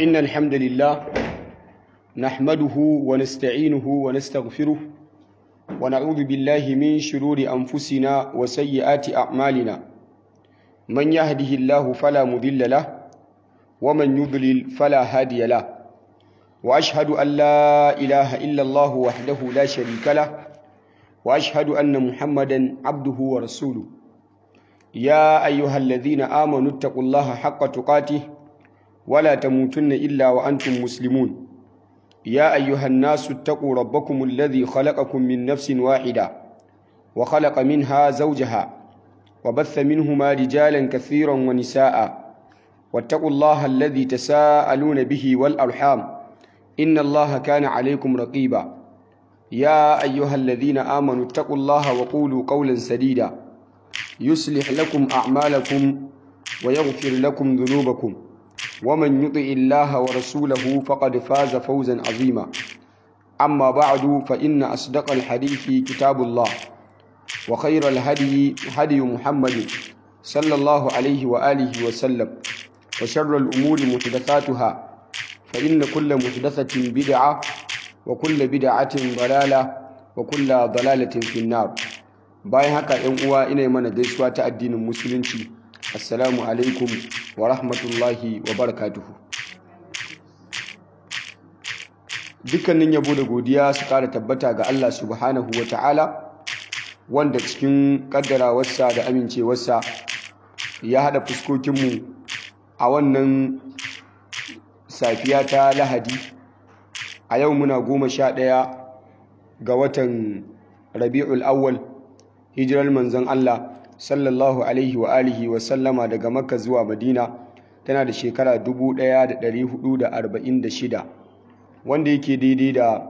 إن الحمد لله نحمده ونستعينه ونستغفره ونعوذ بالله من شرور أنفسنا وسيئات أعمالنا من يهده الله فلا مضل له ومن يضلل فلا هادي له وأشهد أن لا إله إلا الله وحده لا شريك له وأشهد أن محمدا عبده ورسوله يا أيها الذين آمنوا اتقوا الله حق تقاته ولا تموتن إلا وأنتم مسلمون يا أيها الناس اتقوا ربكم الذي خلقكم من نفس واحدة وخلق منها زوجها وبث منهما رجالا كثيرا ونساء واتقوا الله الذي تساءلون به والأرحام إن الله كان عليكم رقيبا يا أيها الذين آمنوا اتقوا الله وقولوا قولا سديدا يصلح لكم أعمالكم ويغفر لكم ذنوبكم ومن يطع الله ورسوله فقد فاز فوزا عظيما أما بعد فإن أصدق الحديث كتاب الله وخير الهدي هدي محمد صلى الله عليه وآله وسلم وشر الأمور محدثاتها فإن كل محدثة بدعة وكل بدعة ضلالة وكل ضلالة في النار bayan haka ‘yan uwa ina mana gaisuwa ta addinin musulunci assalamu alaikum wa rahmatullahi wa barakatuhu dukkanin yabo da godiya su ƙara tabbata ga Allah subhanahu wa ta'ala wanda cikin ƙaddarawarsa da amincewarsa ya haɗa fuskokinmu a wannan safiya ta lahadi a yau muna goma sha ɗaya ga watan rabi'ul awwal hijirar manzon Allah sallallahu alaihi wa alihi wa sallama daga makka zuwa madina tana da shekara 1446 wanda yake daidai da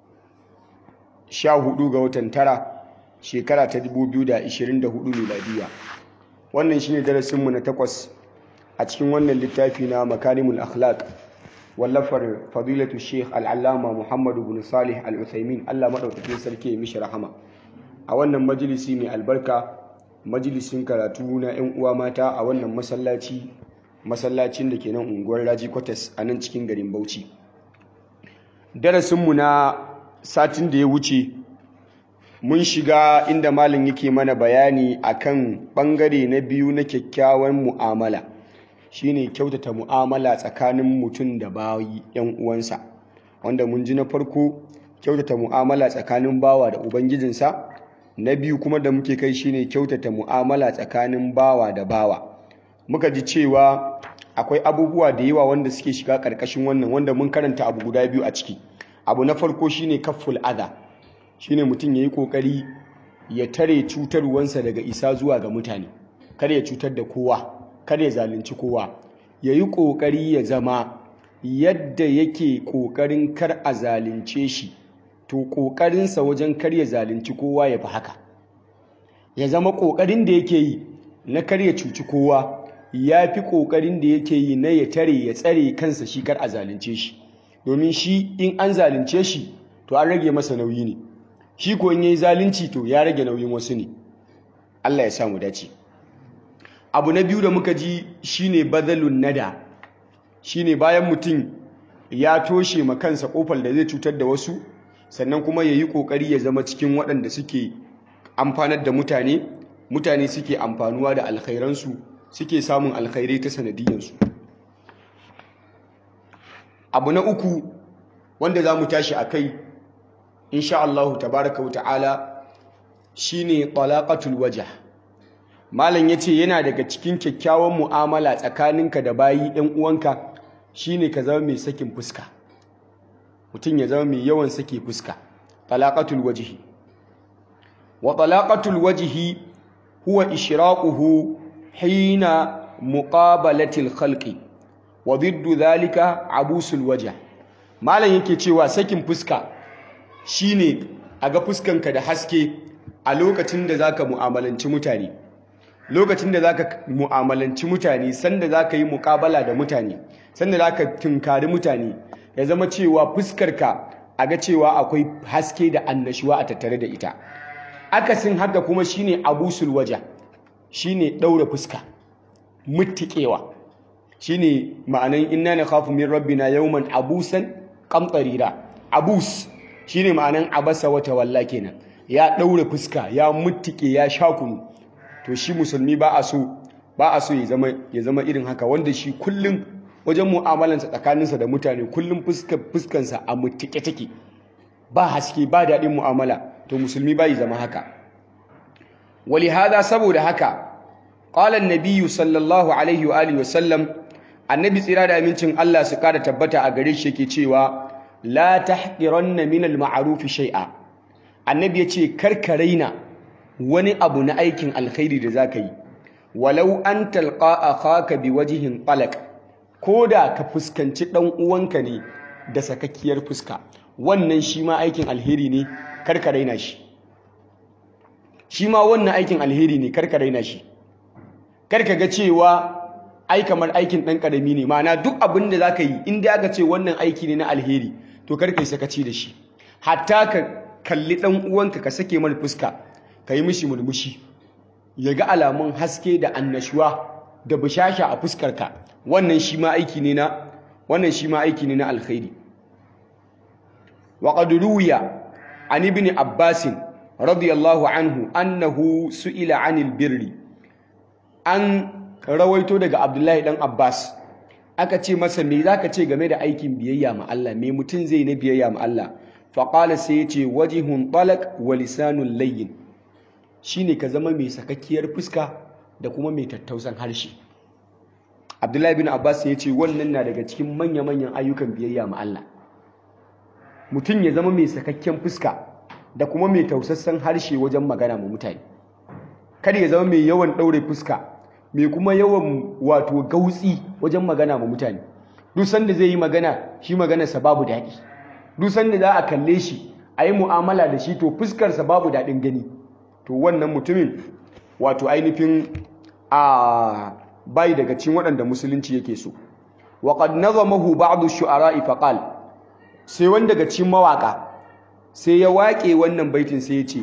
14 ga watan tara shekara ta 2024 miladiya wannan shine darasinmu na takwas a cikin wannan littafi na makarimul akhlaq wallafar fadilatu sheikh al'allama muhammadu bin salih al-uthaymin allah maɗaukakin sarki ya mishi rahama a wannan majalisi mai albarka majalisin karatu na 'yan uwa mata a wannan masallaci masallacin da ke nan unguwar raji kwatas a nan cikin garin bauchi darasinmu na satin da ya wuce mun shiga inda malin yake mana bayani akan bangare na biyu na kyakkyawan mu'amala shine kyautata mu'amala tsakanin mutum da bayi 'yan uwansa wanda mun ji na farko kyautata mu'amala tsakanin bawa da ubangijinsa na biyu kuma da muke kai shine kyautata mu'amala tsakanin bawa da bawa muka ji cewa akwai abubuwa da yawa wanda suke shiga karkashin wannan wanda mun karanta abu guda biyu a ciki abu na farko shine kafful adha shine mutum yayi kokari ya tare cutarwansa daga isa zuwa ga mutane kar ya cutar da kowa kar ya zalunci kowa yayi kokari ya zama yadda yake kokarin kar a zalunce shi to ƙoƙarinsa wajen karya zalunci kowa ya fi haka ya zama ƙoƙarin da yake yi na karya cuci kowa ya fi ƙoƙarin da yake yi na ya tare ya tsare kansa shi kar a zalunce shi domin shi in an zalunce shi to an rage masa nauyi ne shi ko in yayi zalunci to ya rage nauyin wasu ne Allah ya samu dace abu na biyu da muka ji shine badalun nada shine bayan mutum ya toshe ma kansa kofar da zai cutar da wasu sannan kuma ya yi ƙoƙari ya zama cikin waɗanda suke amfanar da mutane mutane suke amfanuwa da alkhairansu suke samun alkhairai ta sanadiyansu abu na uku wanda za mu tashi a kai insha Allah tabaraka wa ta'ala shine talaqatul wajh malam yace yana daga cikin kyakkyawan mu'amala tsakaninka da bayi ɗan uwanka shine ka zama mai sakin fuska mutum ya zama mai yawan sake fuska talaqatul wajhi wa talaqatul wajhi huwa ishraquhu hina muqabalatil khalqi wa diddu dhalika abusul wajh malam yake cewa sakin fuska shine a ga fuskanka da haske a lokacin da zaka mu'amalanci mutane lokacin da zaka mu'amalanci mutane sanda zaka yi muƙabala da mutane sanda zaka tunkari mutane ya zama cewa fuskarka a ga cewa akwai haske da annashuwa a tattare da ita akasin haka kuma shine abusul waja shine daura fuska muttikewa shine ma'anan inna nakhafu min rabbina yawman abusan qamtarira abus shine ma'anan abasa wa tawalla kenan ya daure fuska ya muttike ya shakunu to shi musulmi ba a so ba a so ya zama ya zama irin haka wanda shi kullum wajen mu'amalansa tsakaninsa da mutane kullum fuskar fuskansa a muttike take ba haske ba daɗin mu'amala to musulmi ba yi zama haka wali hada saboda haka qala an sallallahu alaihi wa alihi wa sallam annabi tsira da amincin Allah su kada tabbata a gare shi yake cewa la tahqiranna min al-ma'ruf shay'a annabi yace karka raina wani abu na aikin alkhairi da zaka yi walau an talqa akhaka biwajhin talaq koda ka fuskanci dan uwanka ne da sakakkiyar fuska wannan shi ma aikin alheri ne karka raina shi shi ma wannan aikin alheri ne karka raina shi karka ga cewa ai kamar aikin ɗan ƙarami ne ma'ana duk abin da za ka yi inda aka ce wannan aiki ne na alheri to karka yi sakaci da shi hatta ka kalli ɗan uwanka ka sake mana fuska ka yi mishi murmushi ya ga alamun haske da annashuwa da bishasha a fuskarka wannan shi ma aiki ne na wannan shi ma aiki ne na alkhairi wa qad ruwiya an ibn abbas radiyallahu anhu annahu su'ila 'anil birri an rawaito daga abdullahi dan abbas aka ce masa me zaka ce game da aikin biyayya ma Allah me mutum zai na biyayya ma Allah faƙala sai ya ce wajihun talak wa lisanun layyin shine ka zama mai sakakkiyar fuska da kuma mai tattausan harshe abdullahi bin abbas ya ce wannan na daga cikin manya-manyan ayyukan biyayya ma Allah mutum ya zama mai sakakken fuska da kuma mai tausassan harshe wajen magana ma mutane kada ya zama mai yawan ɗaure fuska mai kuma yawan wato gautsi wajen magana ma mutane duk sanda zai yi magana shi maganarsa babu daɗi duk sanda za a kalle shi a yi mu'amala da shi to fuskarsa babu daɗin gani to wannan mutumin wato ainihin a bai daga cikin waɗanda musulunci yake so wa qad nazamahu ba'd ash-shu'ara'i faqal sai wanda daga cikin mawaka sai ya waƙe wannan baitin sai ya ce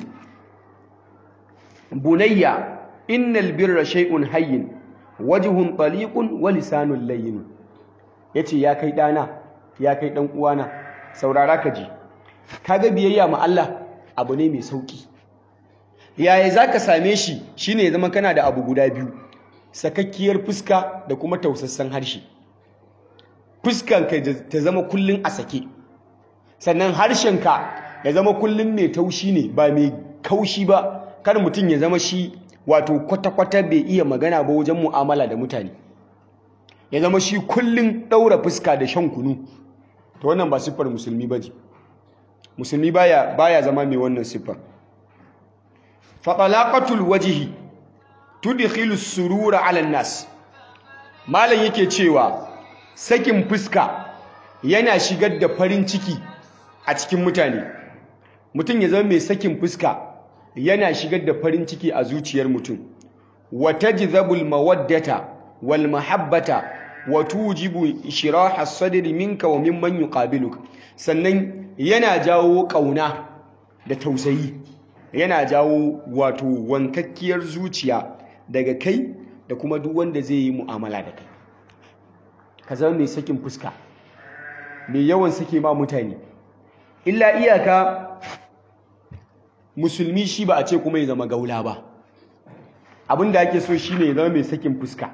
bunayya innal birra shay'un hayyin wajhun taliqun wa lisanun layyin yace ya kai dana ya kai dan uwana saurara ka ji kaga biyayya ma Allah abu ne mai sauki yaya zaka same shi shine ya zama kana da abu guda biyu sakakkiyar fuska da kuma tausassan harshe fuskan ka ta zama kullun a sake sannan harshen ka ya zama kullun mai taushi ne ba mai kaushi ba kar mutum ya zama shi wato kwata-kwata bai iya magana ba wajen mu'amala da mutane ya zama shi kullun ɗaura fuska da shan kunu to wannan ba siffar musulmi ba ce musulmi baya baya zama mai wannan siffar fatalaqatul wajhi tudkhilu surura ala nas malam yake cewa sakin fuska yana shigar da farin ciki a cikin mutane mutum ya zama mai sakin fuska yana shigar da farin ciki a zuciyar mutum wa tajzabul mawaddata wal mahabbata wa tujibu shiraha sadri minka wa mimman yuqabiluk sannan yana jawo kauna da tausayi yana jawo wato wankakkiyar zuciya daga kai da kuma duk wanda zai yi mu'amala da kai ka zama mai sakin fuska mai yawan sake ma mutane illa iyaka musulmi shi ba a ce kuma ya zama gaula ba abinda ake so shine ya zama mai sakin fuska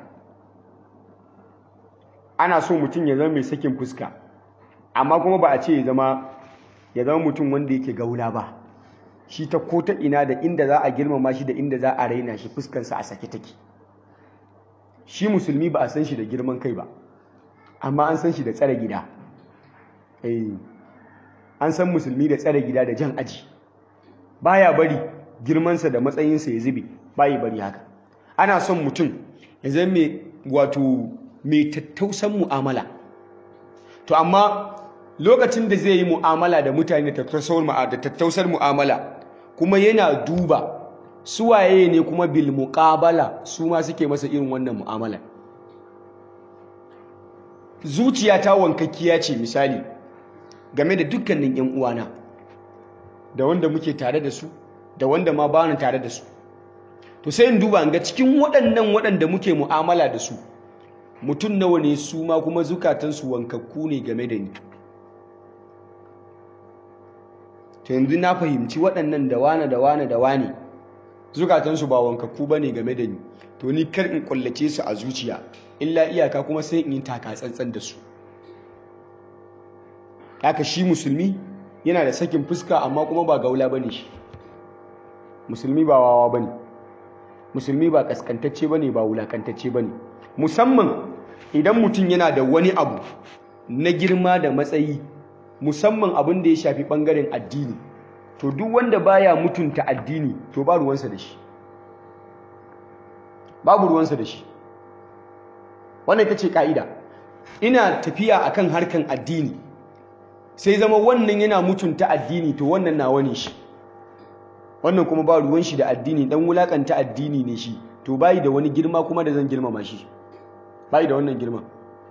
ana so mutum ya zama mai sakin fuska amma kuma ba a ce ya zama ya zama mutum wanda yake gaula ba shi ta ko ta ina da inda za a girmama shi da inda za a raina shi fuskansa a sake take shi musulmi ba a san shi da girman kai ba amma an san shi da tsare gida an san musulmi da tsare gida da jan aji baya bari girmansa da matsayinsa ya zube bayi bari haka ana son mutum ya zama mai wato mai tattausan mu'amala to amma lokacin da zai yi mu'amala da mutane da tattausar mu'amala kuma yana duba suwaye ne kuma bil muqabala su ma suke masa irin wannan mu'amala zuciya ta wankakkiya ce misali game da dukkanin yan uwana da wanda muke tare da su da wanda ma ba ni tare da su to sai in duba ga cikin waɗannan waɗanda muke mu'amala da su mutum nawa ne su ma kuma zukatansu wankakku ne game da ni to yanzu na fahimci waɗannan da wane da wane da wane zukatansu ba wankakku ba ne game da ni to ni kar in kullace su a zuciya illa iyaka kuma sai in yi taka tsantsan da su haka shi musulmi yana da sakin fuska amma kuma ba gaula bane shi musulmi ba wawa bane musulmi ba kaskantacce bane ba wulakantacce bane musamman idan mutum yana da wani abu na girma da matsayi musamman abin da ya shafi bangaren addini to duk wanda baya mutunta addini to ba ruwansa da shi babu ruwansa da shi wannan ita ce ka'ida ina tafiya akan harkan addini sai zama wannan yana mutunta addini to wannan nawa ne shi wannan kuma ba ruwan shi da addini dan wulakanta addini ne shi to bai da wani girma kuma da zan girmama shi bai da wannan girma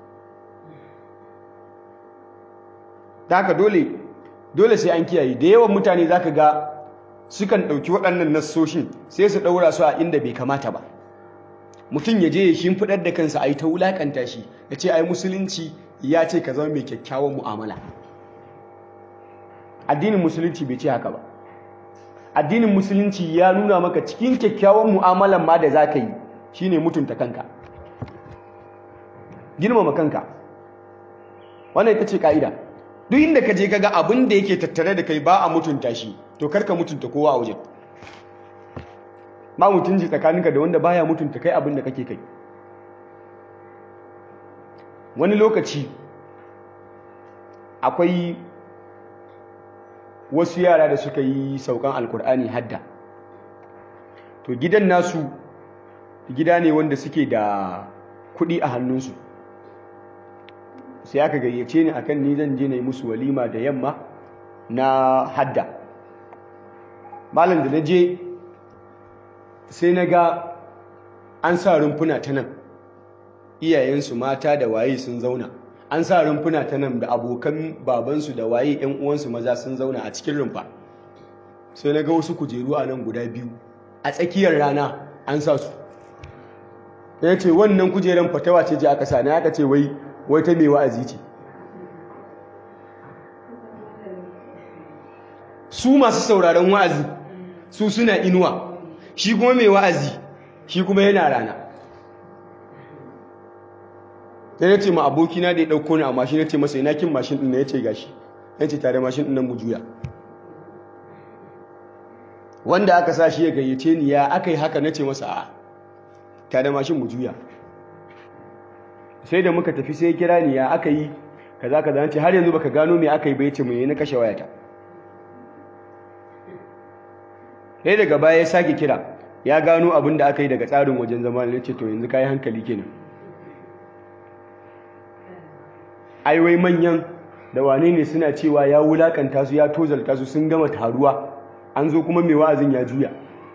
ta haka dole dole sai an kiyaye da yawan mutane zaka ga sukan ɗauki waɗannan nassoshin sai su ɗaura su a inda bai kamata ba mutum ya je ya shimfiɗar da kansa a yi ta wulakanta shi ya ce ai musulunci ya ce ka zama mai kyakkyawan mu'amala addinin musulunci bai ce haka ba addinin musulunci ya nuna maka cikin kyakkyawan mu'amalan ma da za ka yi shine mutunta kanka girmama kanka wannan ita ce ka'ida duk inda ka je kaga abin da yake tattare da kai ba a mutunta shi to karka mutunta kowa a wajen ba mutunci tsakaninka da wanda baya mutunta kai abin da kake kai wani lokaci akwai wasu yara da suka yi saukan alkur'ani hadda to gidan nasu gida ne wanda suke da kuɗi a hannunsu sai aka gayyace ni akan ni zan je na yi musu walima da yamma na hadda malam da na je sai na ga an sa rumfuna ta nan iyayensu mata da waye sun zauna an sa rumfuna ta nan da abokan babansu da waye yan uwansu maza sun zauna a cikin rumfa sai na ga wasu kujeru a nan guda biyu a tsakiyar rana an sa su ya ce wannan kujeran fatawa ce je aka sa na aka ce wai wai ta mai wa'azi ce su masu sauraron wa'azi su suna inuwa shi kuma mai wa'azi shi kuma yana rana sai ya ce ma abokina da ya ɗauko ni a mashin ya ce masa ina kin mashin ɗin na ya ce gashi ya ce tare mashin ɗin nan mu juya wanda aka sa shi ya gayyace ni ya aka yi haka na ce masa a tare mashin mu juya sai da muka tafi sai kira ni ya aka yi kaza kaza ce har yanzu baka gano me aka yi ba yace mu yi na kashe wayata sai daga baya ya sake kira ya gano abin da aka yi daga tsarin wajen zama ne ce to yanzu kai hankali kenan ai wai manyan da wane ne suna cewa ya wulakanta su ya tozalta su sun gama taruwa an zo kuma mai wa'azin ya juya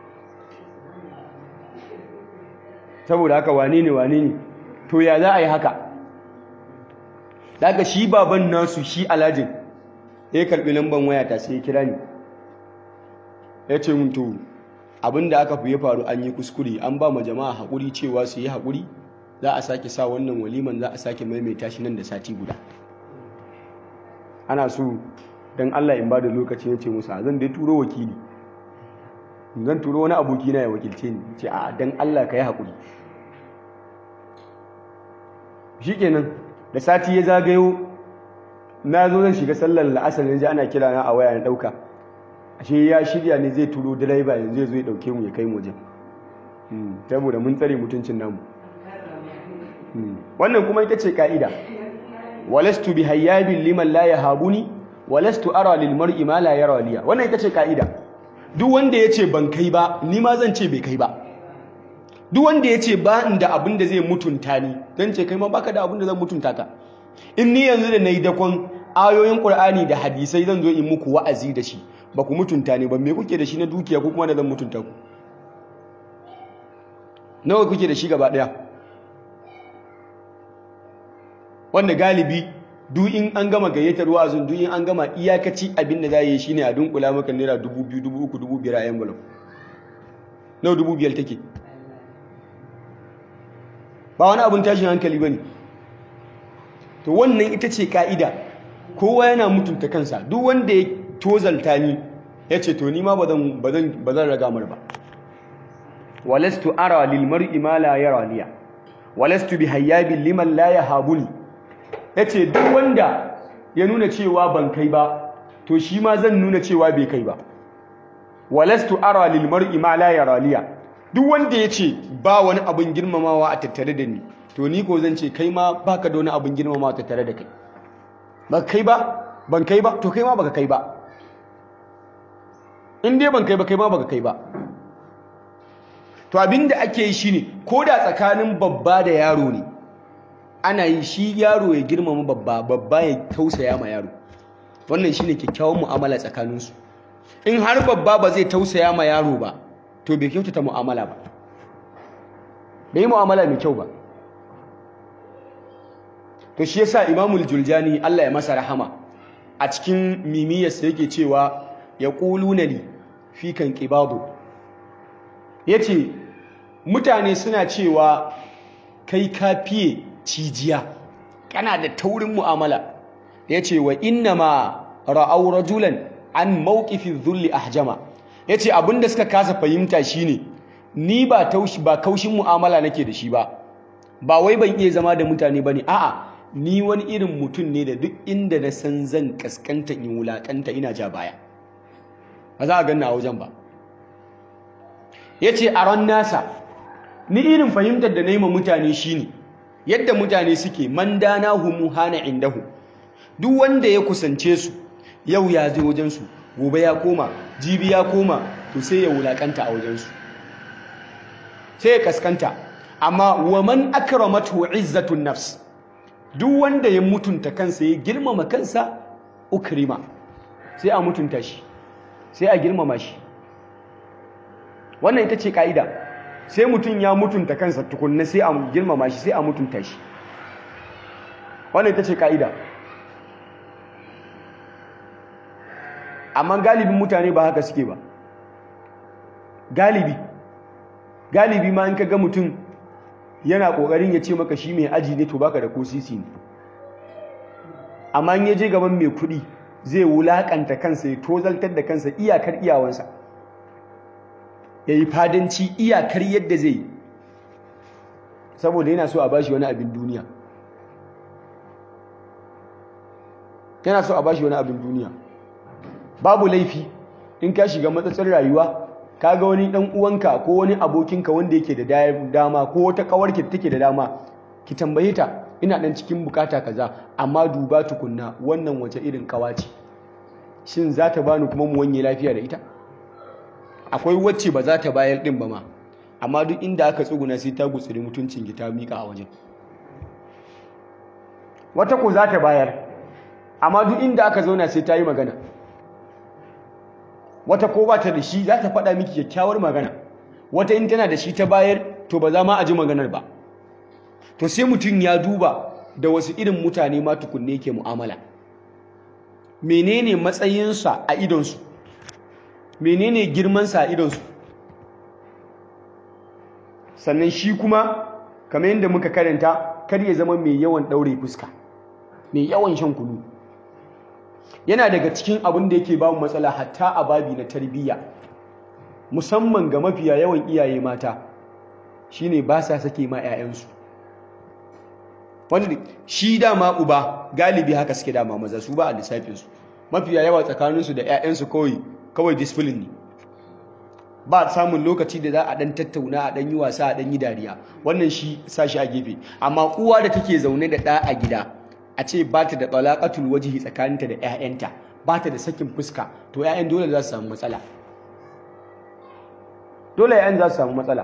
saboda haka wane ne wane ne to ya za a yi haka daga shi baban nasu shi alajin ya karbi lamban wayata sai ya kira ni ya ce mun to abinda aka fi ya faru an yi kuskure an ba ma jama'a haƙuri cewa su yi haƙuri za a sake sa wannan waliman za a sake maimaita shi nan da sati guda ana so don Allah in ba da lokaci ya ce musu zan dai turo wakili zan turo wani abokina ya wakilce ni ce a don Allah ka yi haƙuri shi kenan da sati ya zagayo na zo zan shiga sallar la'asar yanzu ana kira na a waya na ɗauka ashe ya shirya ne zai turo direba yanzu zai zo ya ɗauke mu ya kai mu wajen saboda mun tsare mutuncin namu wannan kuma ita ce ka'ida walastu bi hayyabin liman la yahabuni walastu ara lil mar'i ma la yara liya wannan ita ce ka'ida duk wanda yace ban kai ba ni ma zan ce bai kai ba duk wanda yace ba inda abin da zai mutunta ni zan ce kai ma baka da abin da zan mutunta ka in ni yanzu da nayi dakon ayoyin qur'ani da hadisai zan zo in muku wa'azi da shi ba ku mutunta ni ba me kuke da shi na dukiya ko kuma da zan mutunta ku nawa kuke da shi gaba daya wanda galibi duk in an gama gayyatar wa'azin duk in an gama iyakaci abin da za yi shine a dunkula maka naira dubu biyu dubu uku dubu biyar a envelope nawa dubu biyar take ba wani abin tashin hankali ba ne to wannan ita ce ka'ida kowa yana mutunta kansa duk wanda ya tozalta ni ya ce to ni ma ba zan raga mar ba walastu ara lil mar'i ma la yara liya walastu bi hayyabin liman la yahabuni yace duk wanda ya nuna cewa ban kai ba to shi ma zan nuna cewa bai kai ba walastu ara lil mar'i ma la yara liya duk wanda yace ba wani abin girmamawa a tattare da ni to ni ko zan ce kai ma baka da wani abin girmamawa a tattare da kai ba kai ba ban kai ba to kai ma baka kai ba in dai ban kai ba kai ma baka kai ba to abinda ake yi shine ko da tsakanin babba da yaro ne ana yi shi yaro ya girmama babba babba ya tausaya ma yaro wannan shine kyakkyawan mu'amala tsakaninsu in har babba ba zai tausaya ma yaro ba to bai kyautata mu'amala ba bai yi mu'amala mai kyau ba to shi yasa imamul juljani Allah ya masa rahama a cikin mimiyarsa yake cewa ya ƙuluna li fi kan ƙibado ya ce mutane suna cewa kai ka fiye cijiya kana da taurin mu'amala ya ce wa inna ma ra'au rajulan an mawqifin zulli ahjama ya ce abinda suka kasa fahimta shine ni ba taushi ba kaushin mu'amala nake da shi ba ba wai ban iya zama da mutane bane a'a ni wani irin mutum ne da duk inda na san zan kaskanta in wulakanta ina ja baya ba za a ganna a wajen ba ya ce a ran nasa ni irin fahimtar da na yi ma mutane shine yadda mutane suke man dana humu hana indahu duk wanda ya kusance su yau ya je wajensu gobe ya koma jibi ya koma to sai ya wulakanta a wajensu sai ya kaskanta amma wa man akramatu izzatun nafs duk wanda ya mutunta kansa ya girmama kansa ukrima sai a mutunta shi sai a girmama shi wannan ita ce ka'ida sai mutum ya mutunta kansa tukunna sai a girmama shi sai a mutunta shi wannan ita ce ka'ida amma galibin mutane ba haka suke ba galibi galibi ma in ka ga mutum yana kokarin ya ce maka shi mai aji ne to baka da ko sisi ne amma in ya je gaban mai kuɗi zai wulakanta kansa ya tozaltar da kansa iyakar iyawansa ya yi fadanci iyakar yadda zai yi saboda yana so a bashi wani abin duniya yana so a bashi wani abin duniya babu laifi in ka shiga matsatsar rayuwa ka ga wani dan uwanka ko wani abokinka wanda yake da dama ko wata kawarki da take da dama ki tambaye ta ina dan cikin bukata kaza amma duba tukunna wannan wace irin kawa ce shin za ta bani kuma mu wanye lafiya da ita akwai wacce ba za ta bayar din ba ma amma duk inda aka tsuguna sai ta gutsuri mutuncin ki ta mika a wajen wata ko za ta bayar amma duk inda aka zauna sai ta yi magana wata ko ba ta da shi za ta faɗa miki kyakkyawar magana wata in tana da shi ta bayar to ba za ma a ji maganar ba to sai mutum ya duba da wasu irin mutane ma tukunne yake mu'amala menene matsayinsa a idonsu menene girmansa a idonsu sannan shi kuma kamar yadda muka karanta kar ya zama mai yawan ɗaure fuska mai yawan shan kunu yana daga cikin abin da yake bamu matsala hatta a babi na tarbiyya musamman ga mafiya yawan iyaye mata shine ba sa sake ma 'ya'yansu wanda shi dama uba galibi haka suke dama maza su ba a lissafinsu mafiya yawa tsakaninsu da 'ya'yansu kawai kawai discipline ne ba samun lokaci da za a dan tattauna a dan yi wasa a dan yi dariya wannan shi sashi a gefe amma uwa da take zaune da ɗa a gida a ce ba ta da talaqatul wajhi tsakaninta da 'ya'yanta ba ta da sakin fuska to 'ya'yan dole za su samu matsala dole 'ya'yan za su samu matsala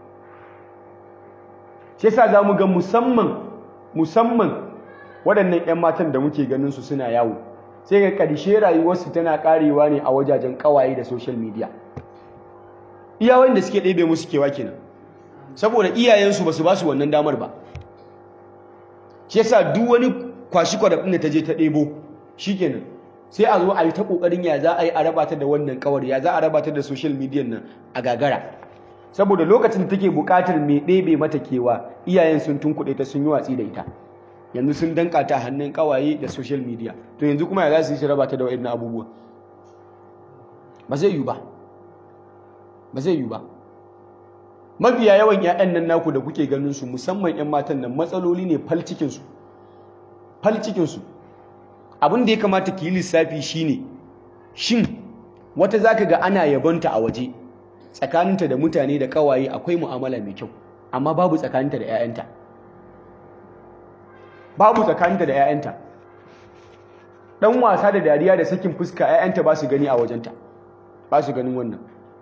shi yasa za mu ga musamman musamman waɗannan 'yan matan da muke ganin su suna yawo sai ga ƙarshe rayuwarsu tana ƙarewa ne a wajajen ƙawaye da social media iya wanda suke ɗebe musu kewa kenan saboda iyayensu ba su ba su wannan damar ba shi yasa duk wani kwashi kwarafin da ta je ta ɗebo shikenan sai a zo a yi ta ƙoƙarin ya za a yi a raba ta da wannan ƙawar ya za a raba ta da social media nan a gagara saboda lokacin da take buƙatar mai ɗebe mata kewa iyayen sun tunkuɗe ta sun yi watsi da ita yanzu sun danka ta hannun ƙawaye da social media to yanzu kuma ya za su yi raba ta da waɗannan abubuwa ba zai yi ba ba zai yi ba mafiya yawan 'ya'yan nan naku da kuke ganin su musamman 'yan matan nan matsaloli ne fal cikinsu fal cikinsu abin da ya kamata ki yi lissafi shine shin wata zaka ga ana yabonta a waje tsakaninta da mutane da kawaye akwai mu'amala mai kyau amma babu tsakaninta da 'ya'yanta babu tsakaninta da 'ya'yanta dan wasa da dariya da sakin fuska 'ya'yanta ba su gani a wajenta ba su ganin wannan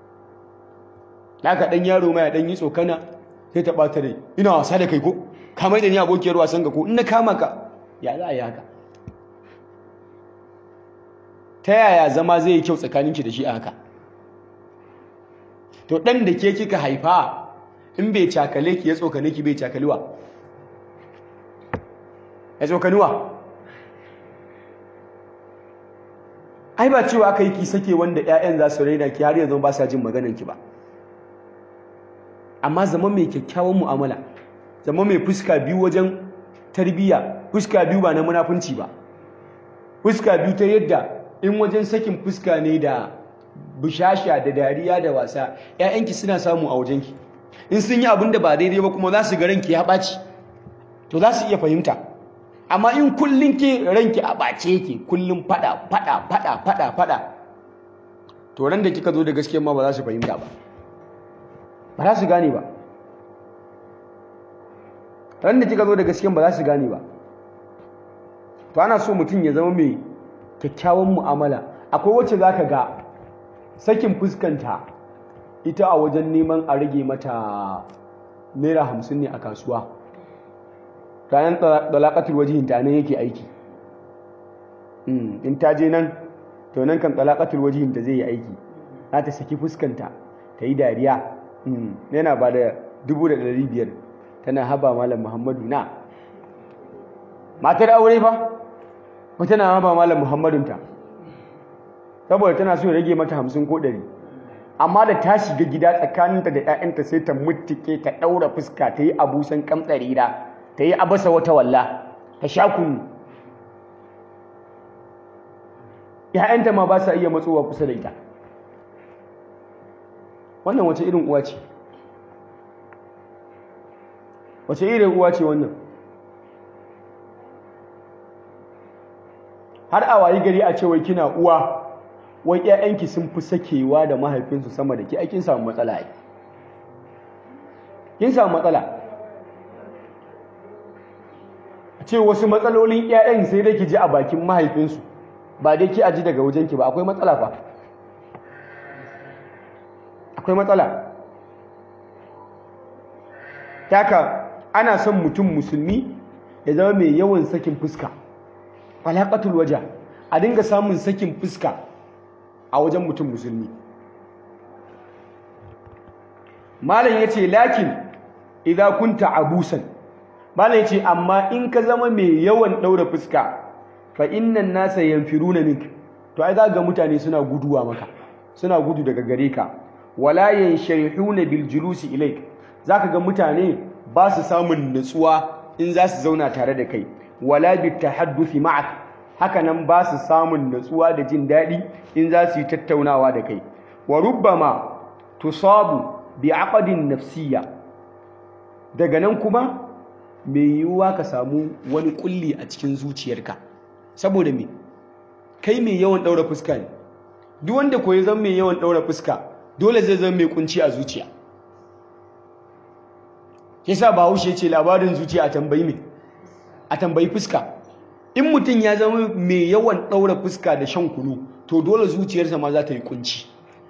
naka dan yaro mai dan yi tsokana sai ta bata rai ina wasa da kai ko ka mai da ni abokiyar wasan ga ko in na kama ka ya za a yi haka ta yaya zama zai yi kyau tsakaninki da shi a haka to ɗan da ke kika haifa in bai cakale ki ya tsokane ki bai cakaliwa ya tsokaniwa ai ba cewa aka yi ki sake wanda 'ya'yan za su raina ki har yanzu ba sa jin maganan ki ba amma zama mai kyakkyawan mu'amala zama mai fuska biyu wajen tarbiyya fuska biyu ba na munafunci ba fuska biyu ta yadda in wajen sakin fuska ne da bushasha da dariya da wasa ƴaƴanki suna samu a wajenki in sun yi abin da ba daidai ba kuma za su ga ranki ya ɓaci to za su iya fahimta amma in kullum ke ranki a ɓace yake kullum faɗa faɗa faɗa faɗa faɗa to ran da kika zo da gaskiya ma ba za su fahimta ba ba za su gane ba ran da kika zo da gaskiya ba za su gane ba to ana so mutum ya zama mai kyakkyawan mu'amala akwai wacce za ka ga sakin fuskanta ita a wajen neman a rage mata naira hamsin ne a kasuwa ranar talakatul wajihin ta nan yake aiki in ta je nan to nan kan talakatul wajihin ta zai yi aiki za ta saki fuskanta ta yi dariya yana ba da dubu da ɗari biyar tana haba malam muhammadu na matar aure fa wata na haba malam muhammadunta saboda tana so ya rage mata hamsin ko ɗari amma da ta shiga gida tsakaninta da 'ya'yanta sai ta mutuke ta ɗaura fuska ta yi abusan kamtsari da ta yi abasa wata walla ta sha kunu 'ya'yanta ma ba sa iya matsowa kusa da ita wannan wace irin uwa ce wace irin uwa ce wannan har a wayi gari a ce wai kina uwa wai ƴaƴanki sun fi sakewa da mahaifinsu sama da ke ai kin samu matsala ai kin samu matsala a ce wasu matsalolin ƴaƴan sai dai ki ji a bakin mahaifinsu ba dai ki aji daga wajenki ba akwai matsala fa akwai matsala taka ana son mutum musulmi ya zama mai yawan sakin fuska alaƙatul waja a dinga samun sakin fuska a wajen mutum musulmi malam ya ce lakin idan kunta abusan malam ya ce amma in ka zama mai yawan ɗaura fuska fa innan nasa yanfiruna mink to ai za ga mutane suna guduwa maka suna gudu daga gare ka wala yansharihuna bil julusi ilaik zaka ga mutane ba su samun nutsuwa in za su zauna tare da kai wala bit tahadduthi ma'ak haka nan ba su samun nutsuwa da jin daɗi in za su yi tattaunawa da kai wa rubbama tusabu bi aqdin nafsiyya daga nan kuma mai yiwuwa ka samu wani kulli a cikin zuciyarka saboda me kai mai yawan ɗaura fuska ne duk wanda ko ya zama mai yawan ɗaura fuska dole zai zama mai kunci a zuciya yasa bahaushe ce labarin zuciya a tambayi me a tambayi fuska in mutum ya zama mai yawan ɗaura fuska da shan kunu to dole zuciyarsa ma za ta yi kunci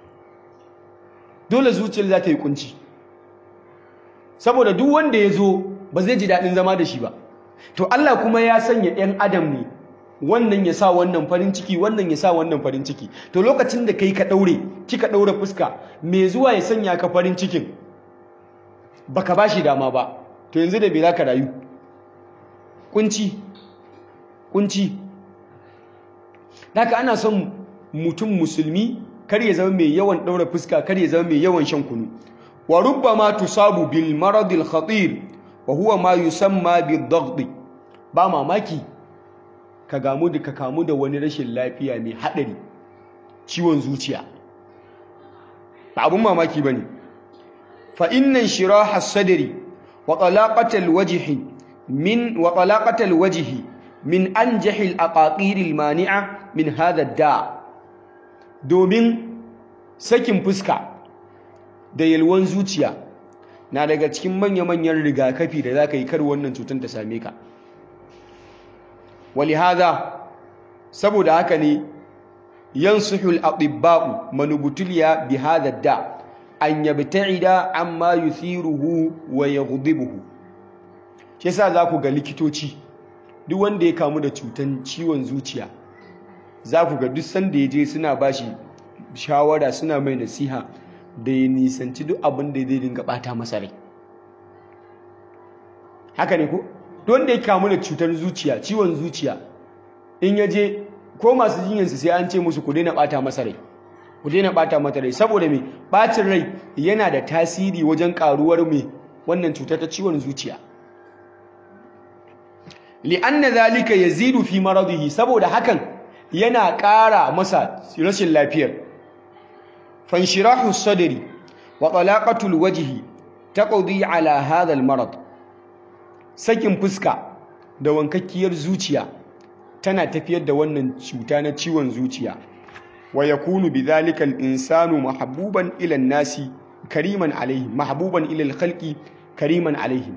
dole zuciyar za ta yi kunci saboda duk wanda ya zo ba zai ji daɗin zama da shi ba to Allah kuma ya sanya 'yan adam ne wannan ya sa wannan farin ciki wannan ya sa wannan farin ciki to lokacin da kai ka ɗaure kika ɗaure fuska mai zuwa ya sanya ka farin cikin baka ba shi dama ba to yanzu da bai za ka rayu kunci kunci haka ana son mutum musulmi kar ya zama mai yawan ɗaura fuska kar ya zama mai yawan shan kunu wa rubbama tusabu bil marad al khatir wa huwa ma yusamma bid daghd ba mamaki ka gamu da ka kamu da wani rashin lafiya mai hadari ciwon zuciya ba abun mamaki bane fa inna shiraha sadri wa talaqata al wajhi min wa talaqata al wajhi min anjahi al aqaqir al mani'a min hadha da domin sakin fuska da yalwan zuciya na daga cikin manya-manyan rigakafi da za ka yi kar wannan cutar ta same ka wali haza saboda haka ne yansuhul atibba'u manubutuliya bi hadha da an yabta'ida amma yuthiruhu wa yaghdibuhu shi yasa za ku ga likitoci duk wanda ya kamu da cutar ciwon zuciya za ku ga duk sanda ya je suna bashi shawara suna mai nasiha da ya nisanci duk abin da zai dinga bata masa rai haka ne ko don da ya kamu da cutar zuciya ciwon zuciya in ya je ko masu jinyarsu sai an ce musu ku daina bata masa rai ku daina bata mata rai saboda mai bacin rai yana da tasiri wajen karuwar mai wannan cutar ta ciwon zuciya li'anna zalika yazidu fi maradihi saboda hakan yana ƙara masa rashin lafiyar fanshirahu sadri wa talaqatul wajhi taqdi ala hadha almarad sakin fuska da wankakkiyar zuciya tana tafiyar da wannan cuta na ciwon zuciya wa yakunu bidhalika al-insanu mahbuban ila an-nasi kariman alayhi mahbuban ila al-khalqi kariman alayhi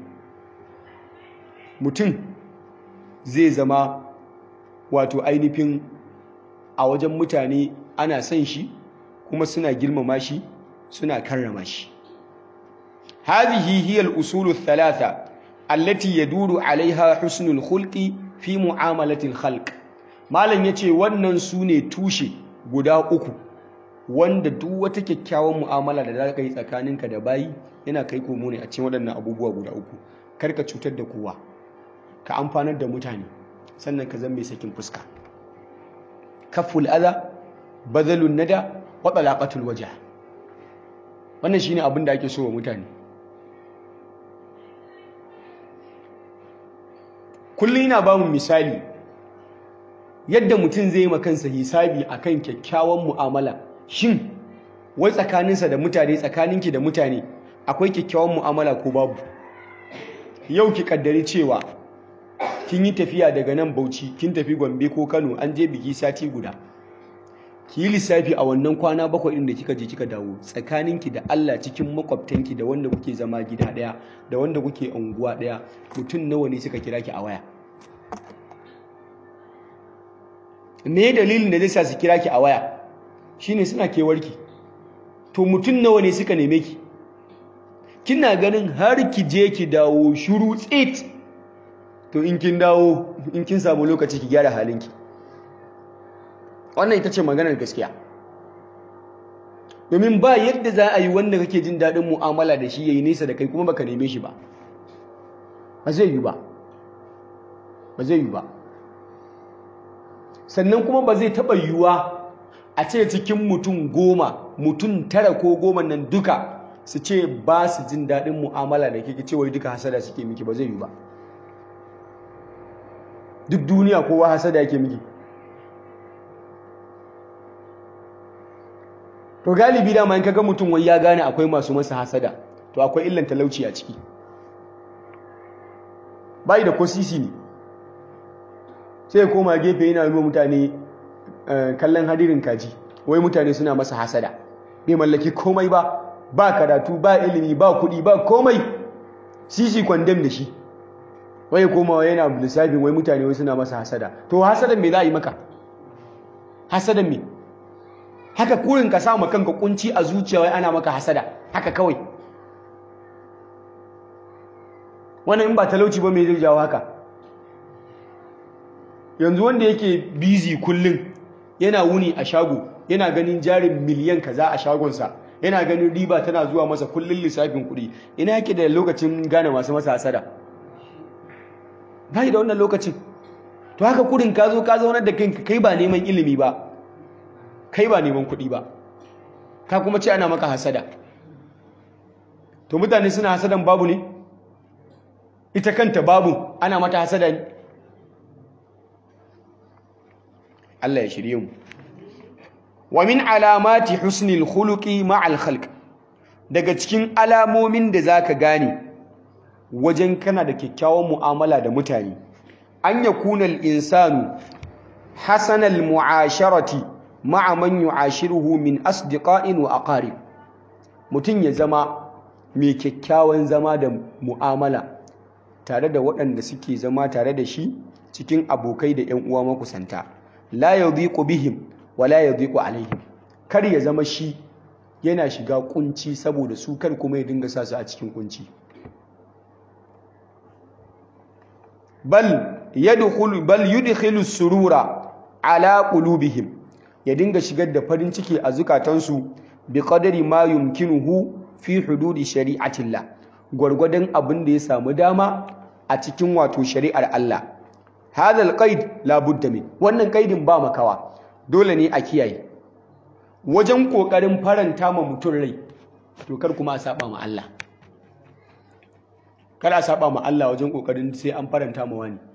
mutum zai zama wato ainihin a wajen mutane ana son shi kuma suna girmama shi suna karrama shi hadhihi hiya al-usul ath-thalatha allati yaduru 'alayha husnul khulqi fi mu'amalati al-khalq malam yace wannan sune tushe guda uku wanda duk wata kyakkyawan mu'amala da zaka yi tsakaninka da bayi yana kai komo ne a cikin waɗannan abubuwa guda uku karka cutar da kowa ka amfanar da mutane sannan ka zama mai sakin fuska kaful adha badalun nada wa talaqatul wajh wannan shine abin da ake so wa mutane kullum ina ba mu misali yadda mutum zai yi kansa hisabi akan kyakkyawan mu'amala shin wai tsakaninsa da mutane tsakaninki da mutane akwai kyakkyawan mu'amala ko babu yau ki kaddari cewa kin yi tafiya daga nan Bauchi kin tafi Gombe ko Kano an je biki sati guda ki yi lissafi a wannan kwana bakwai ɗin da kika je kika dawo tsakaninki da Allah cikin makwabtanki da wanda kuke zama gida ɗaya da wanda kuke unguwa ɗaya mutum nawa ne suka kira ki a waya me dalilin da zai sa su kira ki a waya shine suna kewarki to mutum nawa ne suka neme ki kina ganin har ki je ki dawo shuru tsit to in kin dawo in kin samu lokaci ki gyara halinki wannan ita ce maganar gaskiya domin ba yadda za a yi wanda kake jin daɗin mu'amala da shi yayi nesa da kai kuma baka neme shi ba ba zai yi ba ba zai yi ba sannan kuma ba zai taɓa yiwuwa a ce cikin mutum goma mutum tara ko goma nan duka su ce ba su jin daɗin mu'amala da kike ce wai duka hasada suke miki ba zai yi ba duk duniya kowa hasada yake miki to galibi dama in kaga mutum wai ya gane akwai masu masa hasada to akwai illan talauci a ciki bai da ko sisi ne sai ya koma gefe yana yi mutane kallon hadirin kaji wai mutane suna masa hasada bai mallaki komai ba ba karatu ba ilimi ba kuɗi ba komai sisi kwandam da shi wai ya koma yana lissafin wai mutane wai suna masa hasada to hasadan me za a yi maka hasadan me haka kurin ka samu kanka kunci a zuciya wai ana maka hasada haka kawai wannan in ba talauci ba me zai jawo haka yanzu wanda yake busy kullum yana wuni a shago yana ganin jarin miliyan kaza a shagonsa yana ganin riba tana zuwa masa kullum lissafin kuɗi ina yake da lokacin gane masu masa hasada bai da wannan lokacin to haka kurin ka zo ka zaunar da kanka kai ba neman ilimi ba kai ba neman kuɗi ba ka kuma ce ana maka hasada to mutane suna hasadan babu ne ita kanta babu ana mata hasada ne Allah ya shirye mu wa min alamati husnil khuluqi ma'al khalq daga cikin alamomin da zaka gane wajen kana da kyakkyawan mu'amala da mutane an yakuna al-insanu hasanal mu'asharati ma'a man yu'ashiruhu min asdiqa'in wa aqarib mutun ya zama mai kyakkyawan zama da mu'amala tare da waɗanda suke zama tare da shi cikin abokai da ƴan uwa makusanta la yadhiqu bihim wa la yadhiqu alaihim kar ya zama shi yana shiga kunci saboda su kar kuma ya dinga sa su a cikin kunci bal yadkhulu bal yudkhilu surura ala qulubihim ya dinga shigar da farin ciki a zukatansu bi qadari ma yumkinuhu fi hududi shari'atillah gwargwadon abin da ya samu dama a cikin wato shari'ar Allah hadha alqaid la budda min wannan kaidin ba makawa dole ne a kiyaye wajen kokarin faranta ma mutum rai to kar kuma a saba ma Allah kar a saba ma Allah wajen kokarin sai an faranta ma wani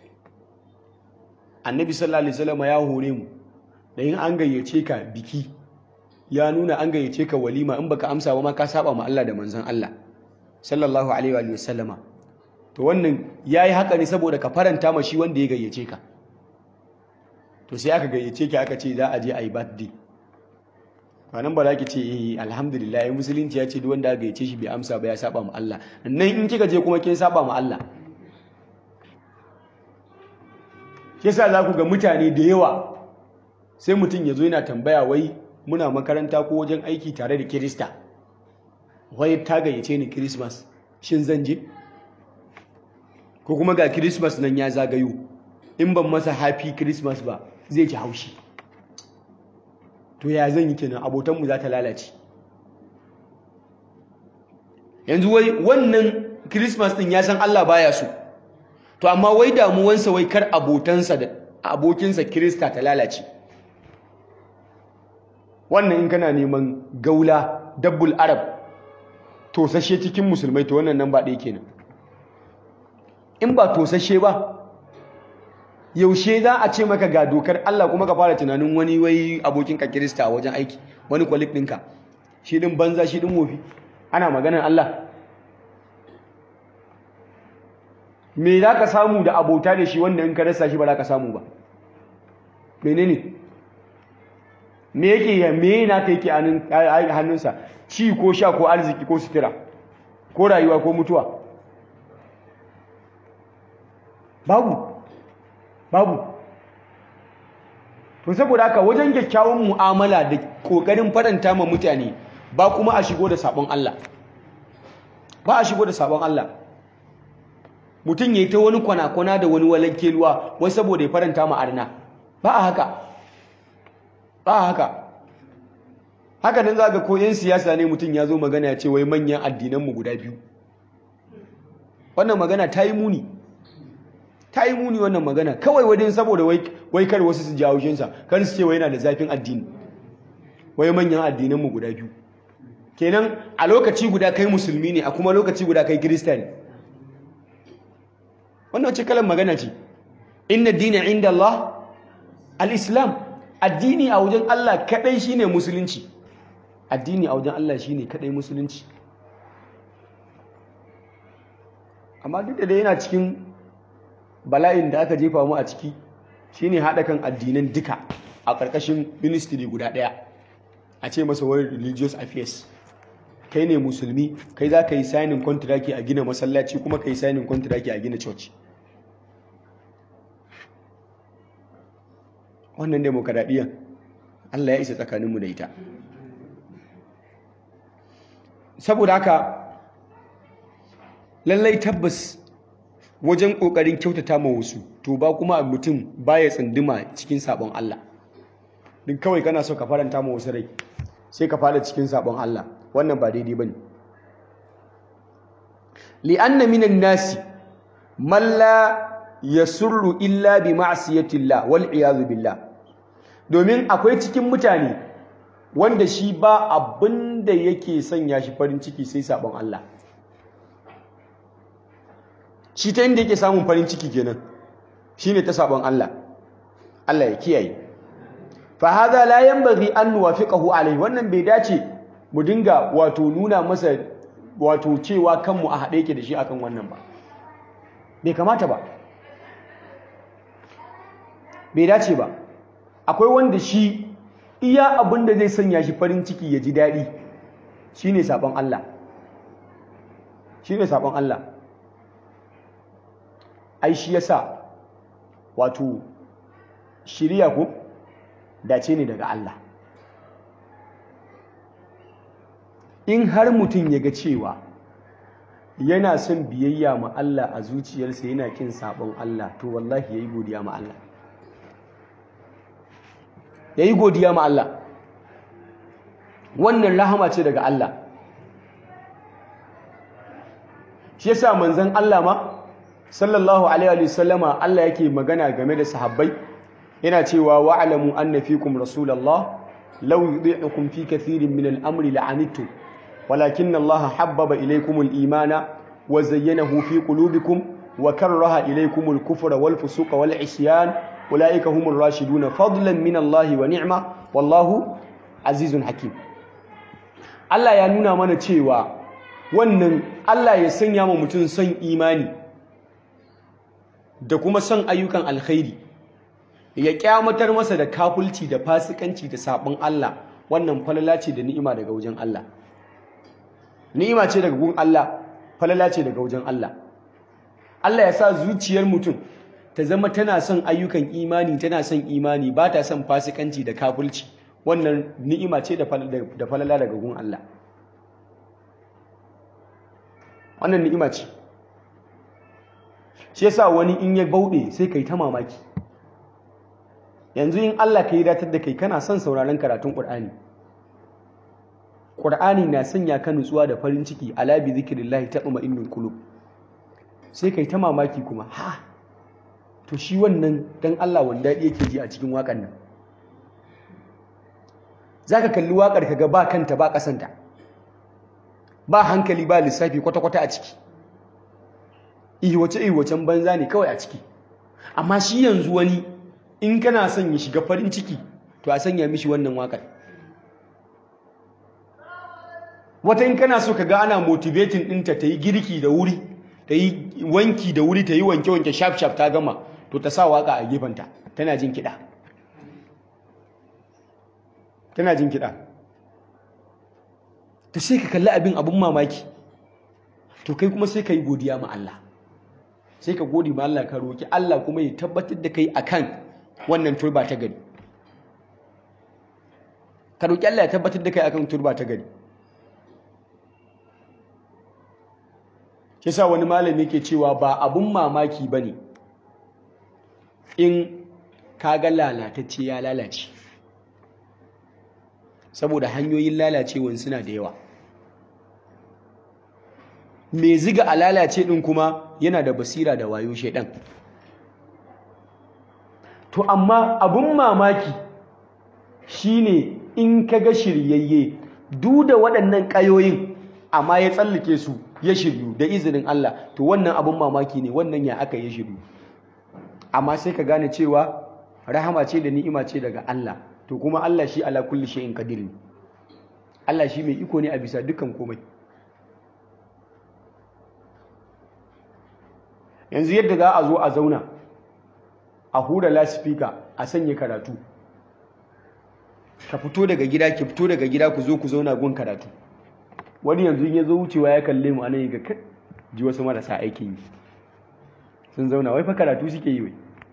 annabi sallallahu alaihi wasallam ya hore mu da yin an gayyace ka biki ya nuna an gayyace ka walima in baka amsa ba ma ka saba ma Allah da manzon Allah sallallahu alaihi wa sallama to wannan yayi haka ne saboda ka faranta ma shi wanda ya gayyace ka to sai aka gayyace ki aka ce za a je a yi birthday nan ba za ki ce eh alhamdulillah musulunci ya ce duk wanda aka gayyace shi bai amsa ba ya saba ma Allah nan in kika je kuma kin saba ma Allah yasa za ku ga mutane da yawa sai mutum ya zo yana tambaya wai muna makaranta ko wajen aiki tare da kirista wai ta gayyace ni kirismas shin zan je ko kuma ga kirismas nan ya zagayo in ban masa happy kirismas ba zai ji haushi to ya zan yi kenan abotanmu za ta lalace yanzu wai wannan kirismas din ya san Allah baya so to amma wai damuwansa wai kar abotansa da abokinsa kirista ta lalace wannan in kana neman gaula dabbul arab tosashe cikin musulmai to wannan nan ba ɗaya kenan in ba tosashe ba yaushe za a ce maka ga dokar Allah kuma ka fara tunanin wani wai abokinka kirista a wajen aiki wani kwalik ɗinka shi ɗin banza shi ɗin wofi ana maganar Allah me za ka samu da abota da shi wanda in ka rasa shi ba za ka samu ba menene me yake me na ka yake hannunsa ci ko sha ko arziki ko sutura ko rayuwa ko mutuwa babu babu to saboda haka wajen kyakkyawan mu'amala da kokarin faranta ma mutane ba kuma a shigo da sabon Allah ba a shigo da sabon Allah mutum ya yi ta wani kwana-kwana da wani walankeluwa wai saboda ya faranta ma arna ba a haka ba a haka haka nan za ga ko 'yan siyasa ne mutum ya zo magana ya ce wai manyan addinanmu guda biyu wannan magana ta yi muni ta yi muni wannan magana kawai wadin saboda wai kar wasu su ji haushinsa kar su ce wai yana da zafin addini wai manyan addinanmu guda biyu kenan a lokaci guda kai musulmi ne a kuma lokaci guda kai kirista ne wannan wace kalan magana ce inna dina inda Allah al-islam addini a wajen Allah kadai shine musulunci addini a wajen Allah shine kadai musulunci amma duk da yana cikin bala'in da aka jefa mu a ciki shine haɗa kan addinan duka a ƙarƙashin ministry guda ɗaya a ce masa wani religious affairs kai ne musulmi kai za ka yi signing contract a gina masallaci kuma ka yi signing contract a gina church wannan demokaradiyyar Allah ya isa tsakaninmu da ita saboda haka lallai tabbas wajen ƙoƙarin kyautata ma wasu to ba kuma mutum baya tsunduma cikin sabon Allah din kawai kana so ka faranta ma wasu rai sai ka fada cikin sabon Allah wannan ba daidai bane li'anna minan nasi man la yasurru illa bi ma'siyatillah wal iyad billah domin akwai cikin mutane wanda shi ba abin da yake sanya shi farin ciki sai sabon Allah shi ta inda yake samun farin ciki kenan shine ta sabon Allah Allah ya kiyaye fa hadha la yanbaghi an nuwafiqahu alayhi wannan bai dace mu dinga wato nuna masa wato cewa kanmu a haɗe yake da shi akan wannan ba bai kamata ba bai dace ba akwai wanda shi iya abin da zai sanya shi farin ciki ya ji daɗi shine sabon Allah shine sabon Allah ai shi yasa wato shiriya ko dace ne daga Allah in har mutum ya ga cewa yana son biyayya ma Allah a zuciyarsa yana kin sabon Allah to wallahi yayi godiya ma Allah yayi godiya ma Allah wannan rahama ce daga Allah shi yasa manzon Allah ma sallallahu alaihi wa sallama Allah yake magana game da sahabbai yana cewa wa'lamu anna fikum rasulullah law yudhi'ukum fi kathirin min al-amri la'anittum ولكن الله حبب إليكم الإيمان وزينه في قلوبكم وكره إليكم الكفر والفسوق والعصيان أولئك هم الراشدون فضلا من الله ونعمة والله عزيز حكيم Allah ya nuna mana cewa wannan Allah ya sanya ma mutum son imani da kuma son ayyukan alkhairi ya kyamatar masa da kafulci da fasikanci da sabon Allah wannan falala ce da ni'ima daga wajen Allah ni'ima ce daga gun Allah falala ce daga wajen Allah Allah ya sa zuciyar mutum ta zama tana son ayyukan imani tana son imani ba ta son fasikanci da kafulci wannan ni'ima ce da falala daga gun Allah wannan ni'ima ce shi yasa wani in ya bauɗe sai kai ta mamaki yanzu in Allah ka yi datar da kai kana son sauraron karatun Qur'ani Qur'ani na sanya ka nutsuwa da farin ciki ala bi zikrillahi tatma'innul qulub sai kai ta mamaki kuma ha to shi wannan dan Allah wanda yake ji a cikin wakan nan zaka kalli wakar kaga ba kanta ba kasanta ba hankali ba lissafi kwata kwata a ciki ihwace ihwacen banza ne kawai a ciki amma shi yanzu wani in kana son ya shiga farin ciki to a sanya mishi wannan wakar wata in kana so ka ga ana motivating ɗinta ta yi girki da wuri ta yi wanki da wuri ta yi wanke-wanke shaf-shaf ta gama to ta sa waka a gefenta tana jin kiɗa tana jin kiɗa ta sai ka kalli abin abin mamaki to kai kuma sai ka yi godiya ma Allah sai ka godi ma Allah ka roki Allah kuma ya tabbatar da kai akan wannan turba ta gari ka roki Allah ya tabbatar da kai akan turba ta gari shi sa wani malami ke cewa ba abun mamaki ba ne in kaga lalatacce ya lalace saboda hanyoyin lalacewan suna da yawa mai ziga a lalace ɗin kuma yana da basira da wayo shaidan to amma abun mamaki shine in kaga shiryayye duk da waɗannan ƙayoyin amma ya tsallake su ya shiryu da izinin Allah to wannan abun mamaki ne wannan ya aka ya shiryu amma sai ka gane cewa rahama ce da ni'ima ce daga Allah to kuma Allah shi ala kulli shay'in qadir ne Allah shi mai iko ne a bisa dukkan komai yanzu yadda za a zo a zauna a hura lasifika a sanya karatu ka fito daga gida ki fito daga gida ku zo ku zauna gun karatu wani yanzu ya zo wucewa ya kalle mu anan ga kai ji wasu marasa aikin yi sun zauna wai fa karatu suke yi wai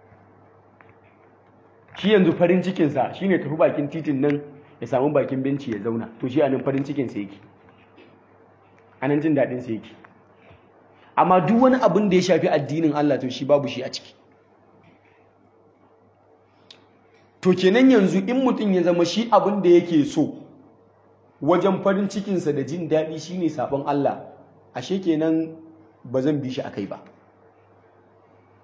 shi yanzu farin cikinsa shine tafi bakin titin nan ya samu bakin benci ya zauna to shi anan farin cikinsa yake anan jin daɗinsa yake amma duk wani abin da ya shafi addinin Allah to shi babu shi a ciki to kenan yanzu in mutum ya zama shi abin da yake so wajen farin cikinsa da jin daɗi shine sabon Allah ashe kenan ba zan bi shi akai ba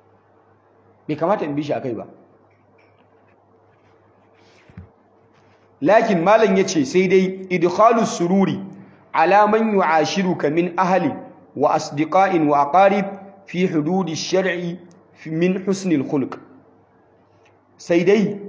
bai kamata in bi shi akai ba lakin malam yace sai dai idkhalu sururi ala man yu'ashiruka min ahli wa asdiqa'in wa aqarib fi hududi shar'i min husni al-khuluq sai dai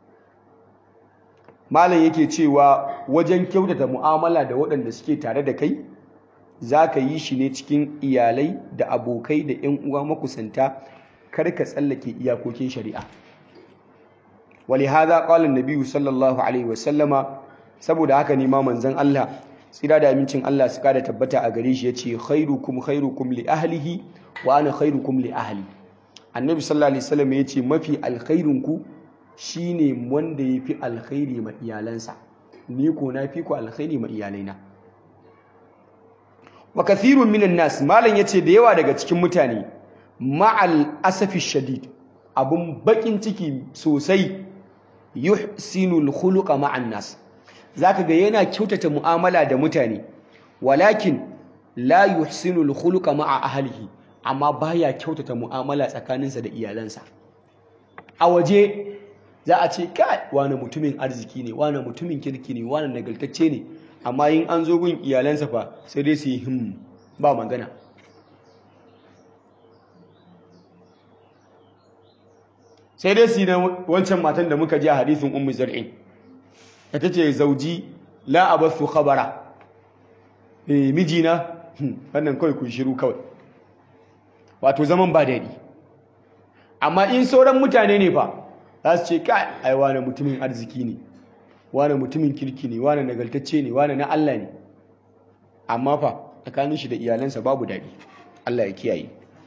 malam yake cewa wajen kyautata mu'amala da waɗanda suke tare da kai za ka yi shi ne cikin iyalai da abokai da 'yan uwa makusanta kar ka tsallake iyakokin shari'a wali haza qala an sallallahu alaihi wasallama saboda haka ne ma manzon Allah tsira da amincin Allah su kada tabbata a gare shi yace khairukum khairukum li ahlihi wa ana khairukum li ahli annabi sallallahu alaihi wasallam yace mafi alkhairinku shine wanda yafi alkhairi ma iyalansa ni ko na fi ku alkhairi ma iyalaina wa kathirun minan nas malan yace da yawa daga cikin mutane ma'al asafi shadid abun bakin ciki sosai yuhsinul khuluqa ma'an nas zaka ga yana kyautata mu'amala da mutane walakin la yuhsinul khuluqa ma'a ahlihi amma baya kyautata mu'amala tsakaninsa da iyalansa a waje za a ce kai wani mutumin arziki ne wani mutumin kirki ne wani nagartacce ne amma yin an zo gun iyalansa fa sai dai su yi him ba magana sai dai su yi na wancan matan da muka ji a hadisin ummu zar'in da ta ce zauji la abathu khabara eh mijina wannan kawai kun shiru kawai wato zaman ba daɗi amma in sauran mutane ne fa za su ce kai ai wane mutumin arziki ne wane mutumin kirki ne wane nagartacce ne wane na Allah ne amma fa tsakanin shi da iyalansa babu daɗi Allah ya kiyaye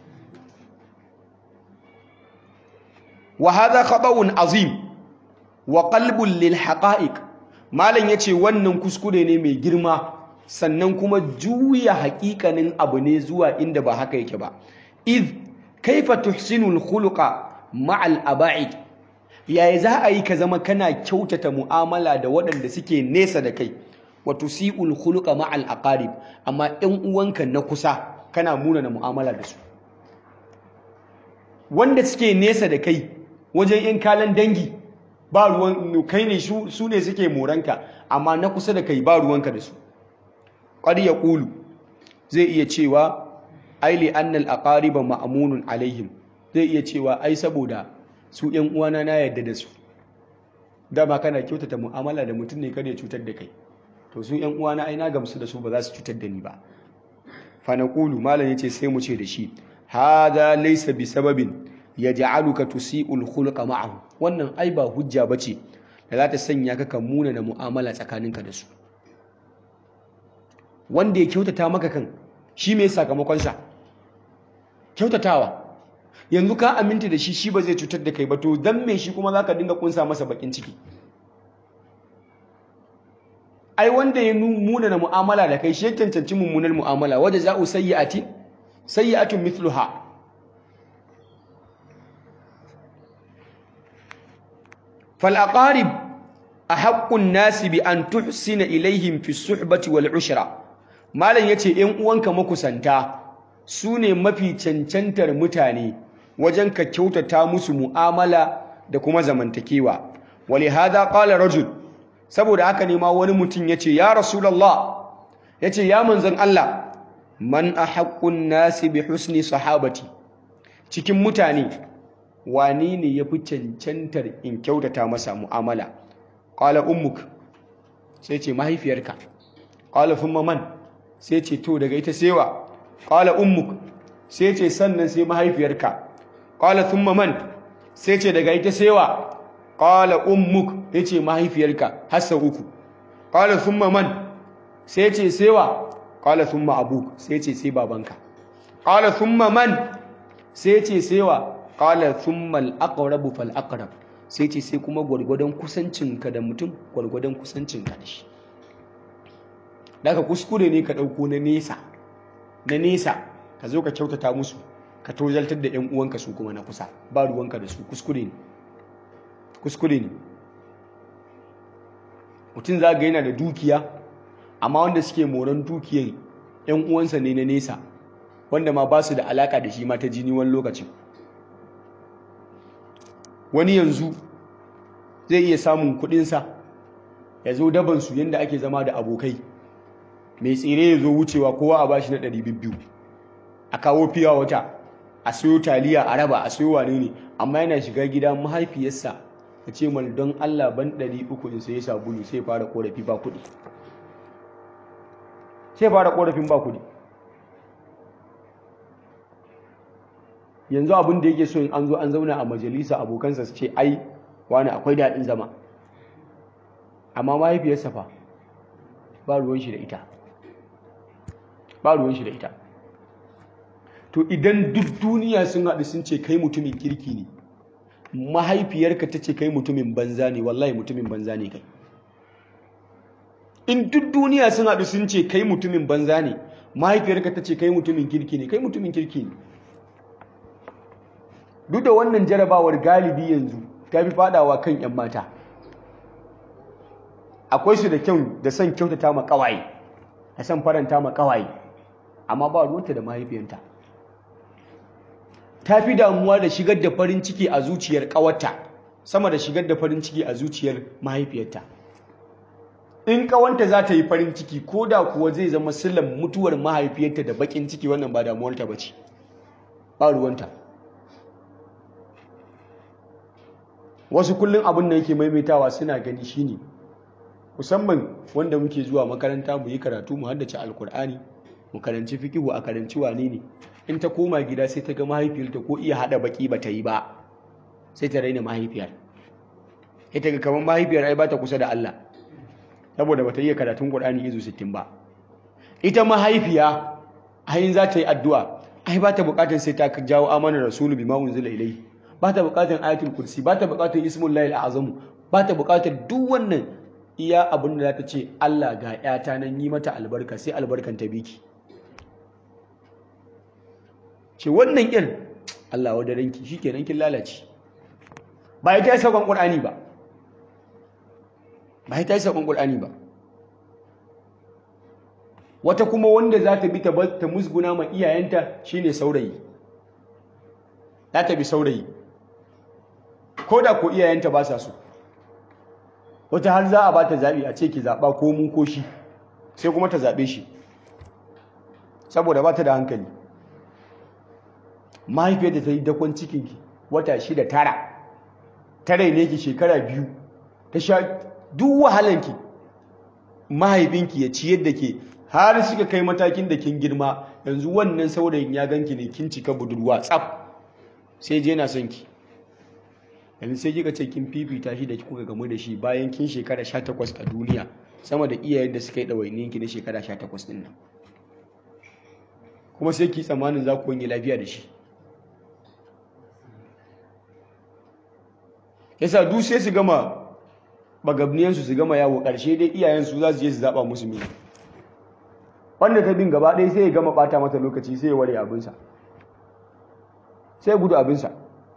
wa hadha khata'un azim wa qalbun lil haqa'iq malam yace wannan kuskure ne mai girma sannan kuma juya haƙiƙanin abu ne zuwa inda ba haka yake ba id kaifa tuhsinul khuluqa ma'al aba'id yaya za a yi ka zama kana kyautata mu'amala da waɗanda suke nesa da kai wa tusi'ul khuluqa ma'al aqarib amma ɗan uwanka na kusa kana muna na mu'amala da su wanda suke nesa da kai wajen yan kalan dangi ba ruwan kai ne su ne suke moranka amma na kusa da kai ba ruwanka da su qad yaqulu zai iya cewa ai li annal aqariba ma'munun alaihim zai iya cewa ai saboda su ‘yan uwana na yadda da su dama kana kyautata mu'amala da mutum ne kada ya cutar da kai to su ‘yan uwana ai na gamsu da su ba za su cutar da ni ba fanaqulu malam yace sai mu ce da shi hada laysa bi sababin yaj'aluka tusi'ul khuluqa ma'ahu wannan ai ba hujja bace da za ta sanya ka kan muna da mu'amala tsakaninka da su wanda ya kyautata maka kan shi me sakamakon sa kyautatawa yanzu ka aminta da shi shi ba zai cutar da kai ba to dan me shi kuma zaka dinga kunsa masa bakin ciki ai wanda ya muna na mu'amala da kai shi cancanci mummunar mu'amala wadda za'u sayyi'atin sayyi'atun mithluha fal aqarib ahaqqun nasi bi an tuhsina ilaihim fi suhbati wal ushra malam yace ƴan uwanka makusanta su ne mafi cancantar mutane wajen ka kyautata musu mu'amala da kuma zamantakewa wali hada qala rajul saboda haka ne ma wani mutum yace ya rasulullah yace ya manzon Allah man ahaqqun nasi bi husni sahabati cikin mutane wani ne yafi cancantar in kyautata masa mu'amala qala ummuk sai ce mahaifiyarka qala thumma man sai ce to daga ita sewa qala ummuk sai ce sannan sai mahaifiyarka qala thumma man sai ce daga ita sewa qala ummuk yace mahaifiyarka hasa uku qala thumma man sai ce sewa qala thumma abuk sai ce sai babanka qala thumma man sai ce sewa qala thumma al-aqrab fal aqrab sai ce sai kuma gwargwadon kusancinka da mutum gwargwadon kusancinka da shi daga kuskure ne ka dauko na nesa na nesa ka zo ka kyautata musu ka tozaltar da 'yan uwanka su kuma na kusa ba ruwanka da su kuskure ne kuskure ne mutum za ga yana da dukiya amma wanda suke moran dukiyan 'yan uwansa ne na nesa wanda ma ba su da alaka da shi ma ta jini wani lokacin wani yanzu zai iya samun kudinsa ya zo dabansu yadda ake zama da abokai mai tsire ya zo wucewa kowa a bashi na ɗari biyu a kawo fiya wata a siyo taliya a raba a siyo wane ne amma yana shiga gida mahaifiyarsa ta ce mal don Allah ban ɗari uku in sai sabulu sai fara korafi ba kuɗi sai fara korafin ba kuɗi yanzu abin da yake so in an zo an zauna a majalisa abokansa su ce ai wani akwai daɗin zama amma mahaifiyarsa fa ba ruwan shi da ita ba ruwan shi da ita to idan duk duniya sun haɗu sun ce kai mutumin kirki ne mahaifiyarka ta ce kai mutumin banza ne wallahi mutumin banza ne kai in duk duniya sun haɗu sun ce kai mutumin banza ne mahaifiyarka ta ce kai mutumin kirki ne kai mutumin kirki ne duk da wannan jarabawar galibi yanzu ta fi fadawa kan 'yan mata akwai su da kyau da son kyautata ma kawaye da son faranta ma kawaye amma ba ruwanta da mahaifiyanta ta fi damuwa da shigar da farin ciki a zuciyar kawarta sama da shigar da farin ciki a zuciyar mahaifiyarta in kawanta za ta yi farin ciki ko da kuwa zai zama sillan mutuwar mahaifiyarta da bakin ciki wannan ba damuwarta ba ce ba ruwanta wasu kullum abin da yake maimaitawa suna gani shine musamman wanda muke zuwa makaranta mu yi karatu mu haddace alkur'ani mu karanci fikihu a karanci wane ne in ta koma gida sai ta ga mahaifiyarta ko iya hada baki ba ta yi ba sai ta raina mahaifiyar ita ga kamar mahaifiyar ai ba ta kusa da Allah saboda ba ta iya karatun Qur'ani izu 60 ba ita mahaifiya ayin za ta yi addu'a ai ba ta bukatar sai ta jawo amanar rasulu bima unzila ilayhi ba ta bukatar ayatul kursi ba ta bukatar ismul lahil azamu ba ta bukatar duk wannan iya abin da za ta ce Allah ga ‘yata nan yi mata albarka sai albarkan ta biki ce wannan ƙin Allah wadda ranki shi ke kin lalace ba ya ta yi saƙon ƙul'ani ba ba ya ta yi saƙon ƙul'ani ba wata kuma wanda za ta bi ta musguna ma iyayenta shine saurayi za ta bi saurayi ko da ko iyayenta ba sa so wata har za a ba ta zaɓi a ce ki zaɓa ko mu ko shi sai kuma ta zaɓe shi saboda ba ta da hankali mahaifiyar da ta yi dakon cikinki wata shida tara tare ne ki shekara biyu ta sha duk wahalanki mahaifinki ya ciyar da ke har suka kai matakin da kin girma yanzu wannan saurayin ya ganki ne kin cika budurwa tsaf sai je na son ki yanzu sai kika ce kin fifita shi da kuka gamu da shi bayan kin shekara 18 a duniya sama da iyayen da suka yi ɗawainiyin ki na shekara 18 din nan kuma sai ki tsammanin za ku wani lafiya da shi yasa duk sai su gama bagabniyansu su gama yawo ƙarshe dai iyayensu za su je su zaɓa musu mini wanda ta bin gaba ɗaya sai ya gama ɓata mata lokaci sai ya ware abinsa sai ya gudu abinsa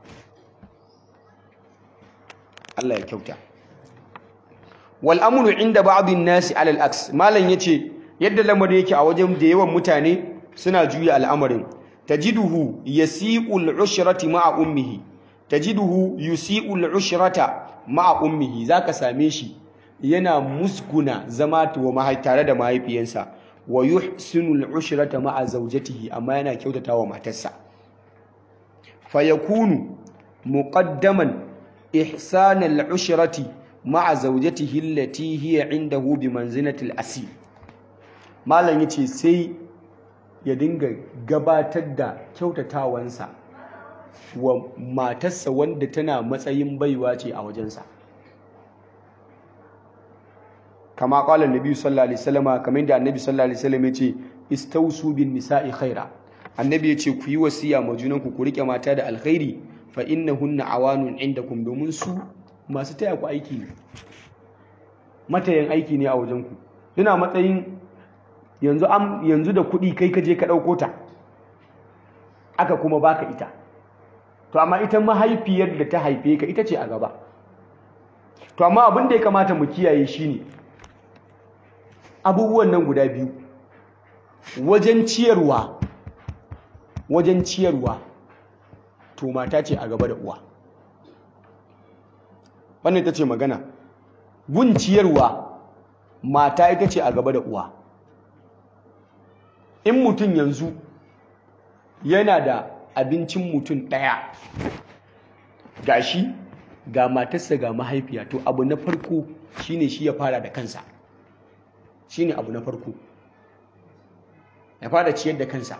Allah ya kyauta wal amru inda ba'dhin nasi ala al-aks malan yace yadda lamarin yake a wajen da yawan mutane suna juya al'amarin tajiduhu yasi'u al-ushrati ma'a ummihi tajiduhu yusi'u al-ushrata ma'a ummihi zaka same shi yana musguna zama wa mahai tare da mahaifiyansa wa yuhsinu al-ushrata ma'a zawjatihi amma yana kyautatawa matarsa fayakunu muqaddaman إحسان العشرة مع زوجته التي هي عنده بمنزلة الأسي malam yace sai ya dinga gabatar da kyautatawansa wa matarsa wanda tana matsayin baiwa ce a wajensa kama qala annabi sallallahu alaihi wasallam kamar da annabi sallallahu alaihi wasallam yace istausu bin nisa'i khaira annabi yace ku yi wasiya ma junanku ku rike mata da alkhairi fa innahunna awanun indakum domin su masu taya ku aiki ne matayan aiki ne a wajen ku suna matsayin yanzu am yanzu da kuɗi kai ka je ka ɗauko ta aka kuma baka ita to amma ita mahaifiyar da ta haife ka ita ce a gaba to amma abin da ya kamata mu kiyaye shine abubuwan nan guda biyu wajen ciyarwa wajen ciyarwa to mata ce a gaba da uwa wannan ita ce magana gun ciyarwa mata ita ce a gaba da uwa in mutum yanzu yana da abincin mutum ɗaya ga shi ga matarsa ga mahaifiya to abu na farko shine shi ya fara da kansa shine abu na farko ya fara ciyar da kansa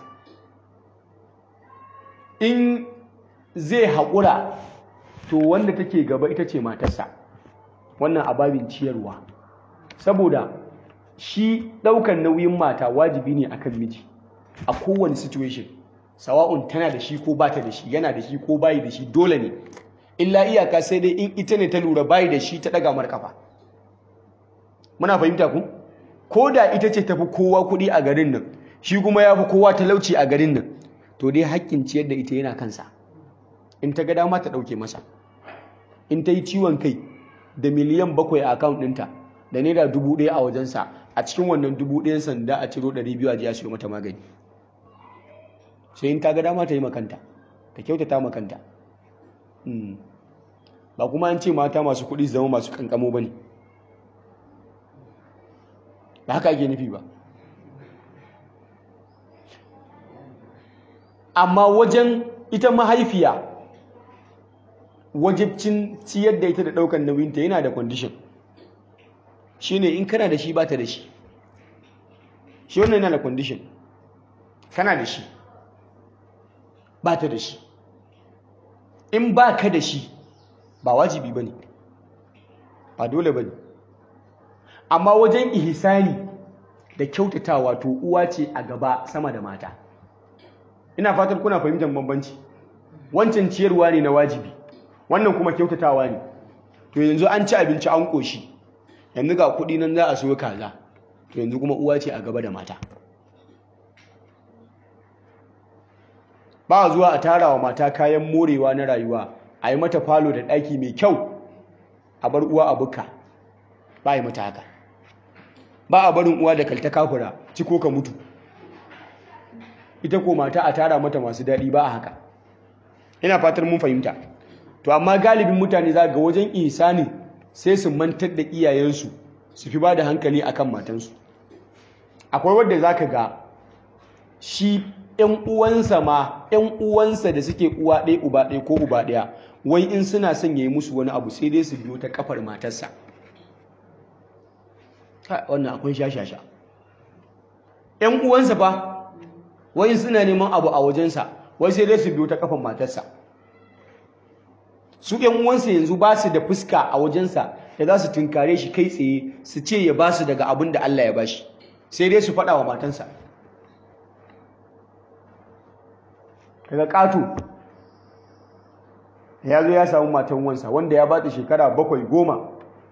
in zai haƙura to wanda take gaba ita ce matarsa wannan ababin ciyarwa saboda shi ɗaukan nauyin mata wajibi ne akan miji a kowane situation sawa'un tana da shi ko bata da shi yana da shi ko bayi da shi dole ne illa iyaka sai dai in ita ne ta lura bayi da shi ta ɗaga markafa muna fahimta ku ko da ita ce tafi kowa kuɗi a garin nan shi kuma ya fi kowa talauci a garin nan to dai haƙƙin ciyar da ita yana kansa in ta ga dama ta ɗauke masa in ta yi ciwon kai da miliyan bakwai a akawun ɗinta da naira dubu ɗaya a wajensa a cikin wannan dubu ɗayan sanda a ciro ɗari biyu a ji a siyo mata magani sai in ta ga dama ta yi makanta ta kyautata makanta ba kuma an ce mata masu kuɗi zama masu kankamo ba ne ba haka ake nufi ba amma wajen ita mahaifiya wajibcin ciyar da ita da ɗaukar nauyinta yana da kwandishin shi ne in kana da shi ba ta da shi shi wannan yana da kwandishin kana da shi ba ta da shi in ba ka da shi ba wajibi ba ne ba dole ba ne amma wajen ihisani da kyautatawa to uwa ce a gaba sama da mata ina fatar kuna fahimtar bambanci wancan ciyarwa ne na wajibi wannan kuma kyautatawa ne to yanzu an ci abinci an ƙoshi yanzu ga kuɗi nan za a siyo kaza to yanzu kuma uwa ce a gaba da mata ba zuwa a tara wa mata kayan morewa na rayuwa a yi mata falo da ɗaki mai kyau a bar uwa a buka ba yi mata haka ba a barin uwa da kalta kafura ciko ka mutu ita ko mata a tara mata masu daɗi ba a haka ina fatar mun fahimta to amma galibin mutane za ga wajen isani sai su mantar da iyayensu su fi ba da hankali akan matansu akwai wadda za ka ga shi ‘yan uwansa ma ‘yan uwansa da suke uwa ɗaya uba ɗaya ko uba ɗaya wai in suna son ya yi musu wani abu sai dai su biyo ta kafar matarsa wannan akwai shashasha ‘yan uwansa fa wai suna neman abu a wajensa wai sai dai su biyo ta kafar matarsa su ‘yan uwansa yanzu ba su da fuska a wajensa da za su tunkare shi kai tsaye su ce ya ba su daga abin da Allah ya ba shi sai dai su faɗa wa matansa daga ƙato ya zo ya samu matan wansa wanda ya bata shekara bakwai goma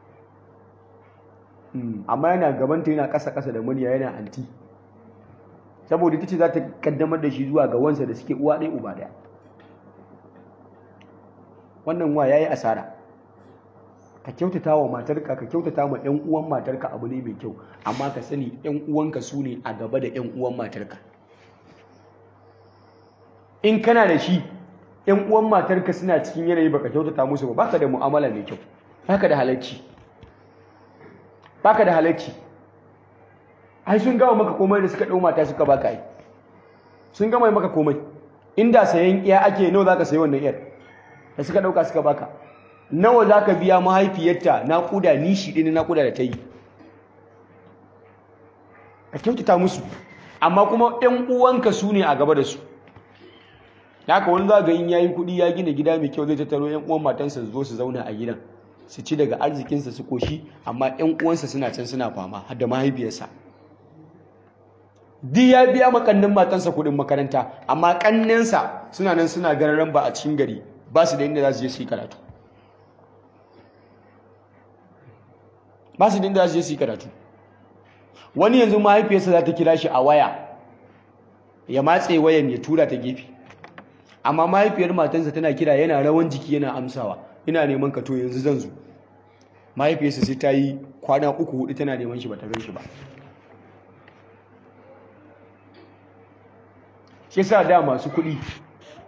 amma yana gabanta yana ƙasa-ƙasa da murya yana anti saboda ita ce za ta kaddamar da shi zuwa ga wansa da suke uwa ɗaya uba ɗaya wannan wa ya yi asara ka kyautata wa matarka ka kyautata ma 'yan uwan matarka abu ne mai kyau amma ka sani 'yan uwanka su ne a gaba da 'yan uwan matarka in kana da shi 'yan uwan matarka suna cikin yanayi baka kyautata musu ba baka da mu'amala mai kyau baka da halacci baka da halacci ai sun gama maka komai da suka ɗau mata suka baka yi sun gama maka komai inda sayan iya ake nawa zaka sayi wannan iyar da suka ɗauka suka baka nawa zaka biya mahaifiyarta naƙuda nishi ɗin naƙuda da ta yi ka kyautata musu amma kuma 'yan uwanka su ne a gaba da su haka wani za ga in yayi kuɗi ya gina gida mai kyau zai tattaro 'yan uwan matansa su zo su zauna a gidan su ci daga arzikinsa su koshi amma 'yan uwansa suna can suna fama har da mahaifiyarsa duk ya biya makannin matansa kuɗin makaranta amma ƙannensa suna nan suna gararan ba a cikin gari ba su da inda za su je su yi karatu ba su da inda za su je su yi karatu wani yanzu mahaifiyarsa za ta kira shi a waya ya matse wayan ya tura ta gefe amma mahaifiyar matansa tana kira yana rawan jiki yana amsawa ina neman ka to yanzu zan zo mahaifiyarsa sai ta yi kwana uku hudu tana neman shi ba ta gan shi ba shi sa da masu kuɗi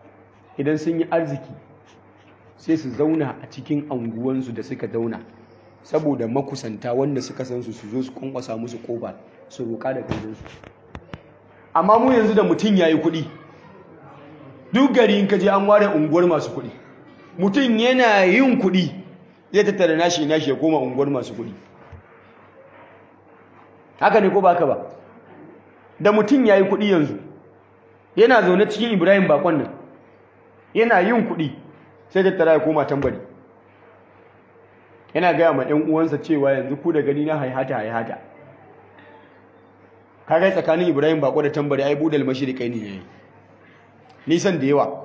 idan sun yi arziki sai su zauna a cikin anguwansu da suka zauna saboda makusanta wanda suka san su su zo su kwankwasa musu kofa su roƙa da kansu amma mu yanzu da mutum yayi kuɗi duk gari in ka je an ware unguwar masu kuɗi mutum yana yin kuɗi zai tattara nashi nashi ya koma unguwar masu kuɗi haka ne ko ba haka ba da mutum yayi kuɗi yanzu yana zaune cikin Ibrahim bakon nan yana yin kuɗi sai tattara ya koma tambari yana gaya ma ɗan uwansa cewa yanzu ku da gani na haihata haihata kaga tsakanin Ibrahim bako da tambari ai budal mashriqai ne yayi nisan da yawa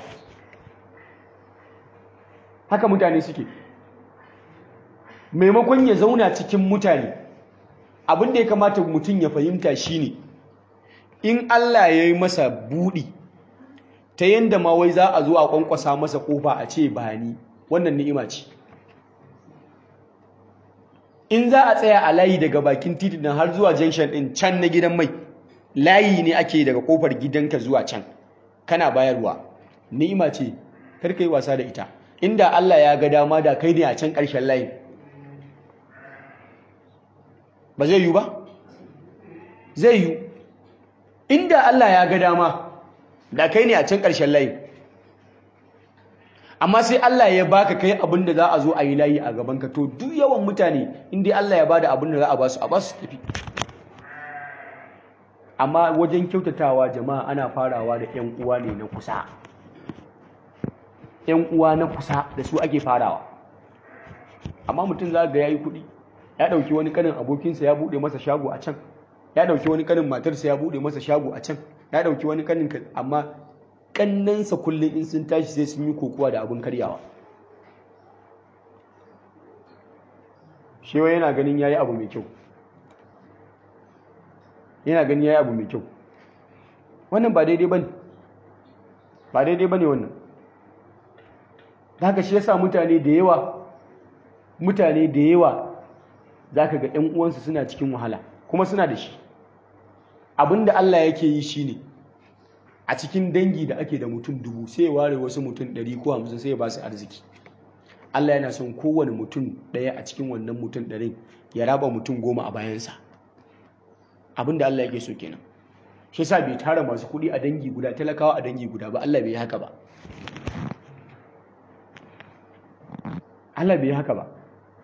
haka mutane suke maimakon ya zauna cikin mutane abin da ya kamata mutum ya fahimta shine in Allah ya yi masa buɗi ta yanda ma wai za a zo a kwankwasa masa kofa a ce ba ni wannan ni'ima ce in za a tsaya a layi daga bakin titi nan har zuwa junction din can na gidan mai layi ne ake daga kofar gidanka zuwa can kana bayarwa ni'ima ce kar yi wasa da ita inda Allah ya ga dama da kai ne a can ƙarshen layin ba zai yi ba zai yi inda Allah ya ga dama da kai ne a can ƙarshen layin amma sai Allah ya baka kai abin da za a zo a yi layi a gaban ka to duk yawan mutane inda Allah ya bada abin da za a ba su a ba su tafi amma wajen kyautatawa jama'a ana farawa da ƴan uwa ne na kusa ƴan uwa na kusa da su ake farawa amma mutum za ga yayi kuɗi ya ɗauki wani kanin abokinsa ya buɗe masa shago a can ya ɗauki wani kanin matarsa ya buɗe masa shago a can ya ɗauki wani kanin amma kannansa kullum in sun tashi sai sun yi kokowa da abin karyawa shewa yana ganin yayi abu mai kyau yana ganin yayi abu mai kyau wannan ba daidai bane ba daidai bane wannan haka shi yasa mutane da yawa mutane da yawa zaka ga ƴan uwansu suna cikin wahala kuma suna da shi abinda Allah yake yi shine a cikin dangi da ake da mutum dubu sai ya ware wasu mutum ɗari ko hamsin sai ya ba su arziki Allah yana son kowane mutum ɗaya a cikin wannan mutum ɗarin ya raba mutum goma a bayansa abin da Allah yake so kenan shi yasa bai tara masu kuɗi a dangi guda talakawa a dangi guda ba Allah bai yi haka ba Allah bai yi haka ba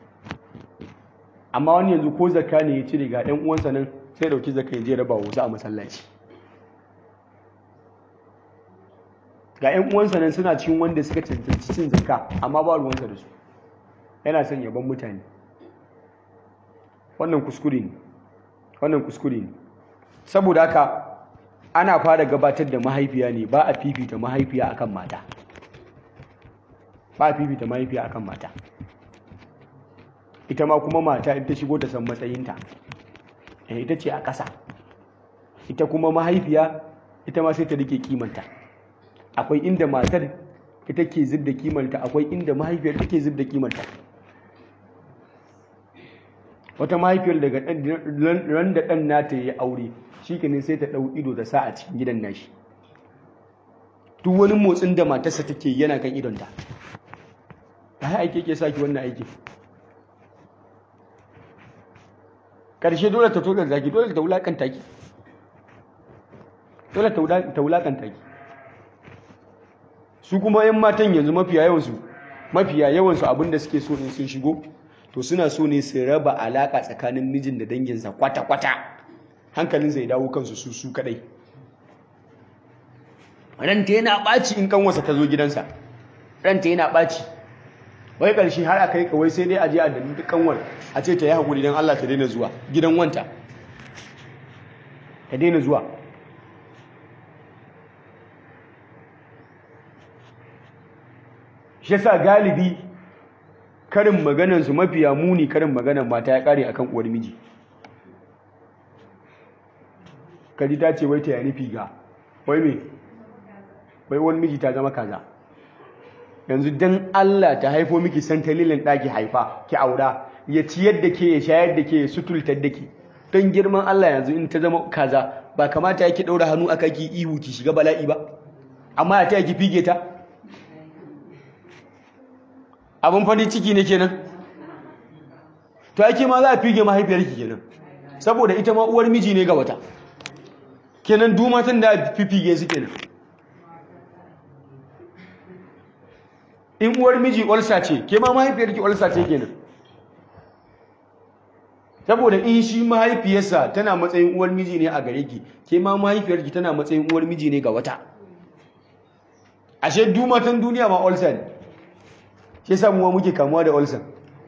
amma wani yanzu ko zakka ne ya cire ga ɗan uwansa nan sai ya ɗauki zakka ya je raba wasu a masallaci ga 'yan uwansa nan suna cikin wanda suka cancanci cin zakka amma ba ruwansa da su yana son yaban mutane wannan kuskure ne wannan kuskure ne saboda haka ana fara gabatar da mahaifiya ne ba a fifita mahaifiya akan mata ba a fifita mahaifiya akan mata ita ma kuma mata ita shigo ta san matsayinta ita ce a ƙasa ita kuma mahaifiya ita ma sai ta rike kimanta akwai inda matar ita ke zub da kimanta akwai inda mahaifiyar take zub da kimanta wata mahaifiyar daga ran da ɗan nata ya aure shi kenan sai ta ɗau ido da sa a cikin gidan nashi duk wani motsin da matarsa take yana kan idonta ba ya aike ke saki wannan aiki ƙarshe dole ta togar zaki dole ta wulakanta ki dole ta wulakanta ki su kuma yan matan yanzu mafiya yawansu mafiya yawansu abinda suke so in sun shigo to suna so ne su raba alaka tsakanin mijin da danginsa kwata-kwata hankalin zai dawo kansu su su kadai ranta yana ɓaci in kanwasa ta zo gidansa ranta yana ɓaci wai ƙarshe har aka yi kawai sai dai a je a dalilin duk kanwar a ce ta yi haƙuri don Allah ta daina zuwa gidan wanta ta daina zuwa shi yasa galibi karin maganansu mafiya muni karin maganan mata ya kare akan uwar miji kaji ta ce wai ta yani figa wai me wai wani miji ta zama kaza yanzu dan Allah ta haifo miki santalilin ɗaki haifa ki aura ya ciyar da ke ya shayar da ke ya sutultar da ke don girman Allah yanzu in ta zama kaza ba kamata ya ki ɗaura hannu aka ki ihu ki shiga bala'i ba amma ya ta ki fige ta abin farin ciki ne kenan to ake ma za a fige mahaifiyarki kenan saboda ita ma uwar miji ne ga wata kenan duk matan da fifige su kenan in uwar miji olsa ce ke ma mahaifiyarki olsa ce kenan saboda in shi mahaifiyarsa tana matsayin uwar miji ne a gare ki ke ma mahaifiyarki tana matsayin uwar miji ne ga wata ashe duk matan duniya ma olsa ne shi yasa mu muke kamuwa da olsa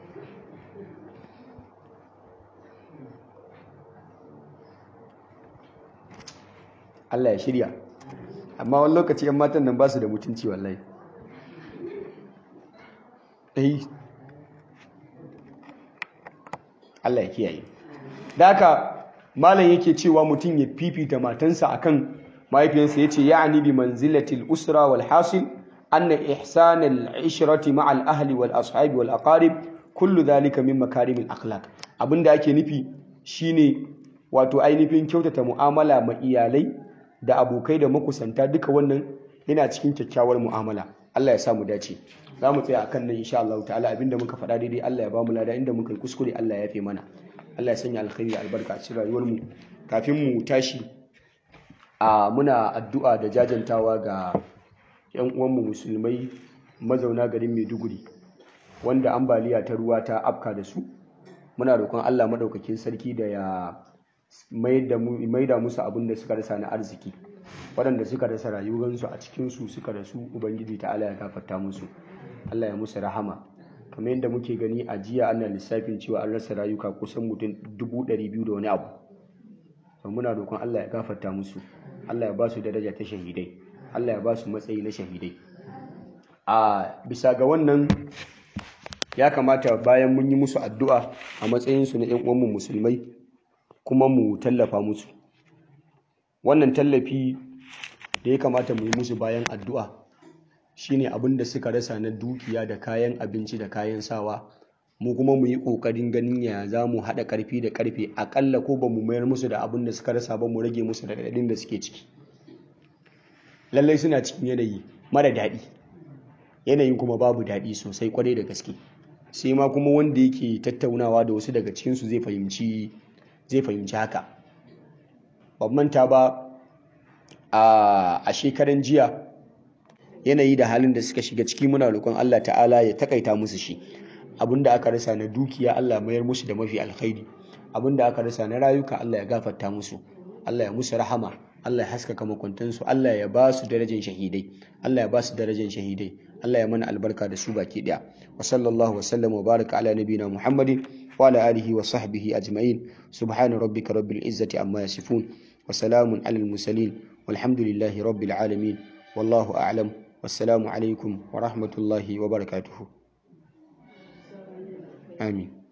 Allah ya shirya amma wani lokaci yan matan nan ba su da mutunci wallahi eh Allah ya kiyaye da haka malam yake cewa mutum ya fifita matansa akan mahaifiyarsa yace ya'ni bi manzilatil usra wal hasil anna ihsan al ishrati ma'a al ahli wal ashabi wal aqarib kullu dhalika min makarim al akhlaq abinda ake nufi shine wato ainihin kyautata mu'amala ma iyalai da abokai da makusanta duka wannan yana cikin kyakkyawar mu'amala Allah ya sa mu dace za mu tsaya akan nan insha Allah ta'ala abinda muka faɗa daidai Allah ya ba mu lada inda muka yi kuskure Allah ya fi mana Allah ya sanya alkhairi albarka a cikin rayuwar mu kafin mu tashi a muna addu'a da jajantawa ga yan uwanmu musulmai mazauna garin Maiduguri wanda ambaliya ta ruwa ta afka da su muna roƙon Allah madaukakin sarki da ya maida musu abin da suka rasa na arziki waɗanda suka rasa rayuwarsu a cikinsu suka rasu ubangiji ta Allah ya gafarta musu Allah ya musu rahama kamar yadda muke gani a jiya ana lissafin cewa an rasa rayuka kusan mutum dubu ɗari biyu da wani abu to muna roƙon Allah ya gafarta musu Allah ya ba su daraja ta shahidai Allah ya ba su matsayi na shahidai a bisa ga wannan ya kamata bayan mun yi musu addu'a a matsayinsu na 'yan uwanmu musulmai kuma mu tallafa musu wannan tallafi da ya kamata mu yi musu bayan addu'a shine abin da suka rasa na dukiya da kayan abinci da kayan sawa mu kuma mu yi ƙoƙarin ganin ya za mu haɗa ƙarfi da ƙarfe aƙalla ko ba mu mayar musu da abin da suka rasa ba mu rage musu da daɗin da suke ciki lallai suna cikin yanayi mara daɗi yanayin kuma babu daɗi sosai kwarai da gaske sai ma kuma wanda yake tattaunawa da wasu daga cikinsu zai fahimci zai fahimci haka ban manta ba a shekaran jiya yanayi da halin da suka shiga ciki muna roƙon Allah ta'ala ya takaita musu shi abinda aka rasa na dukiya Allah mayar musu da mafi alkhairi abinda aka rasa na rayuka Allah ya gafarta musu Allah ya musu rahama Allah ya haskaka makwantansu Allah ya ba su darajar shahidai Allah ya ba su darajar shahidai Allah ya mana albarka da su baki daya wa sallallahu wa sallam wa baraka ala nabina Muhammadin wa ala alihi wa sahbihi ajma'in subhana rabbika rabbil izzati amma yasifun wa salamun alal mursalin walhamdulillahi rabbil alamin wallahu a'lam wassalamu alaikum wa rahmatullahi wa barakatuhu amin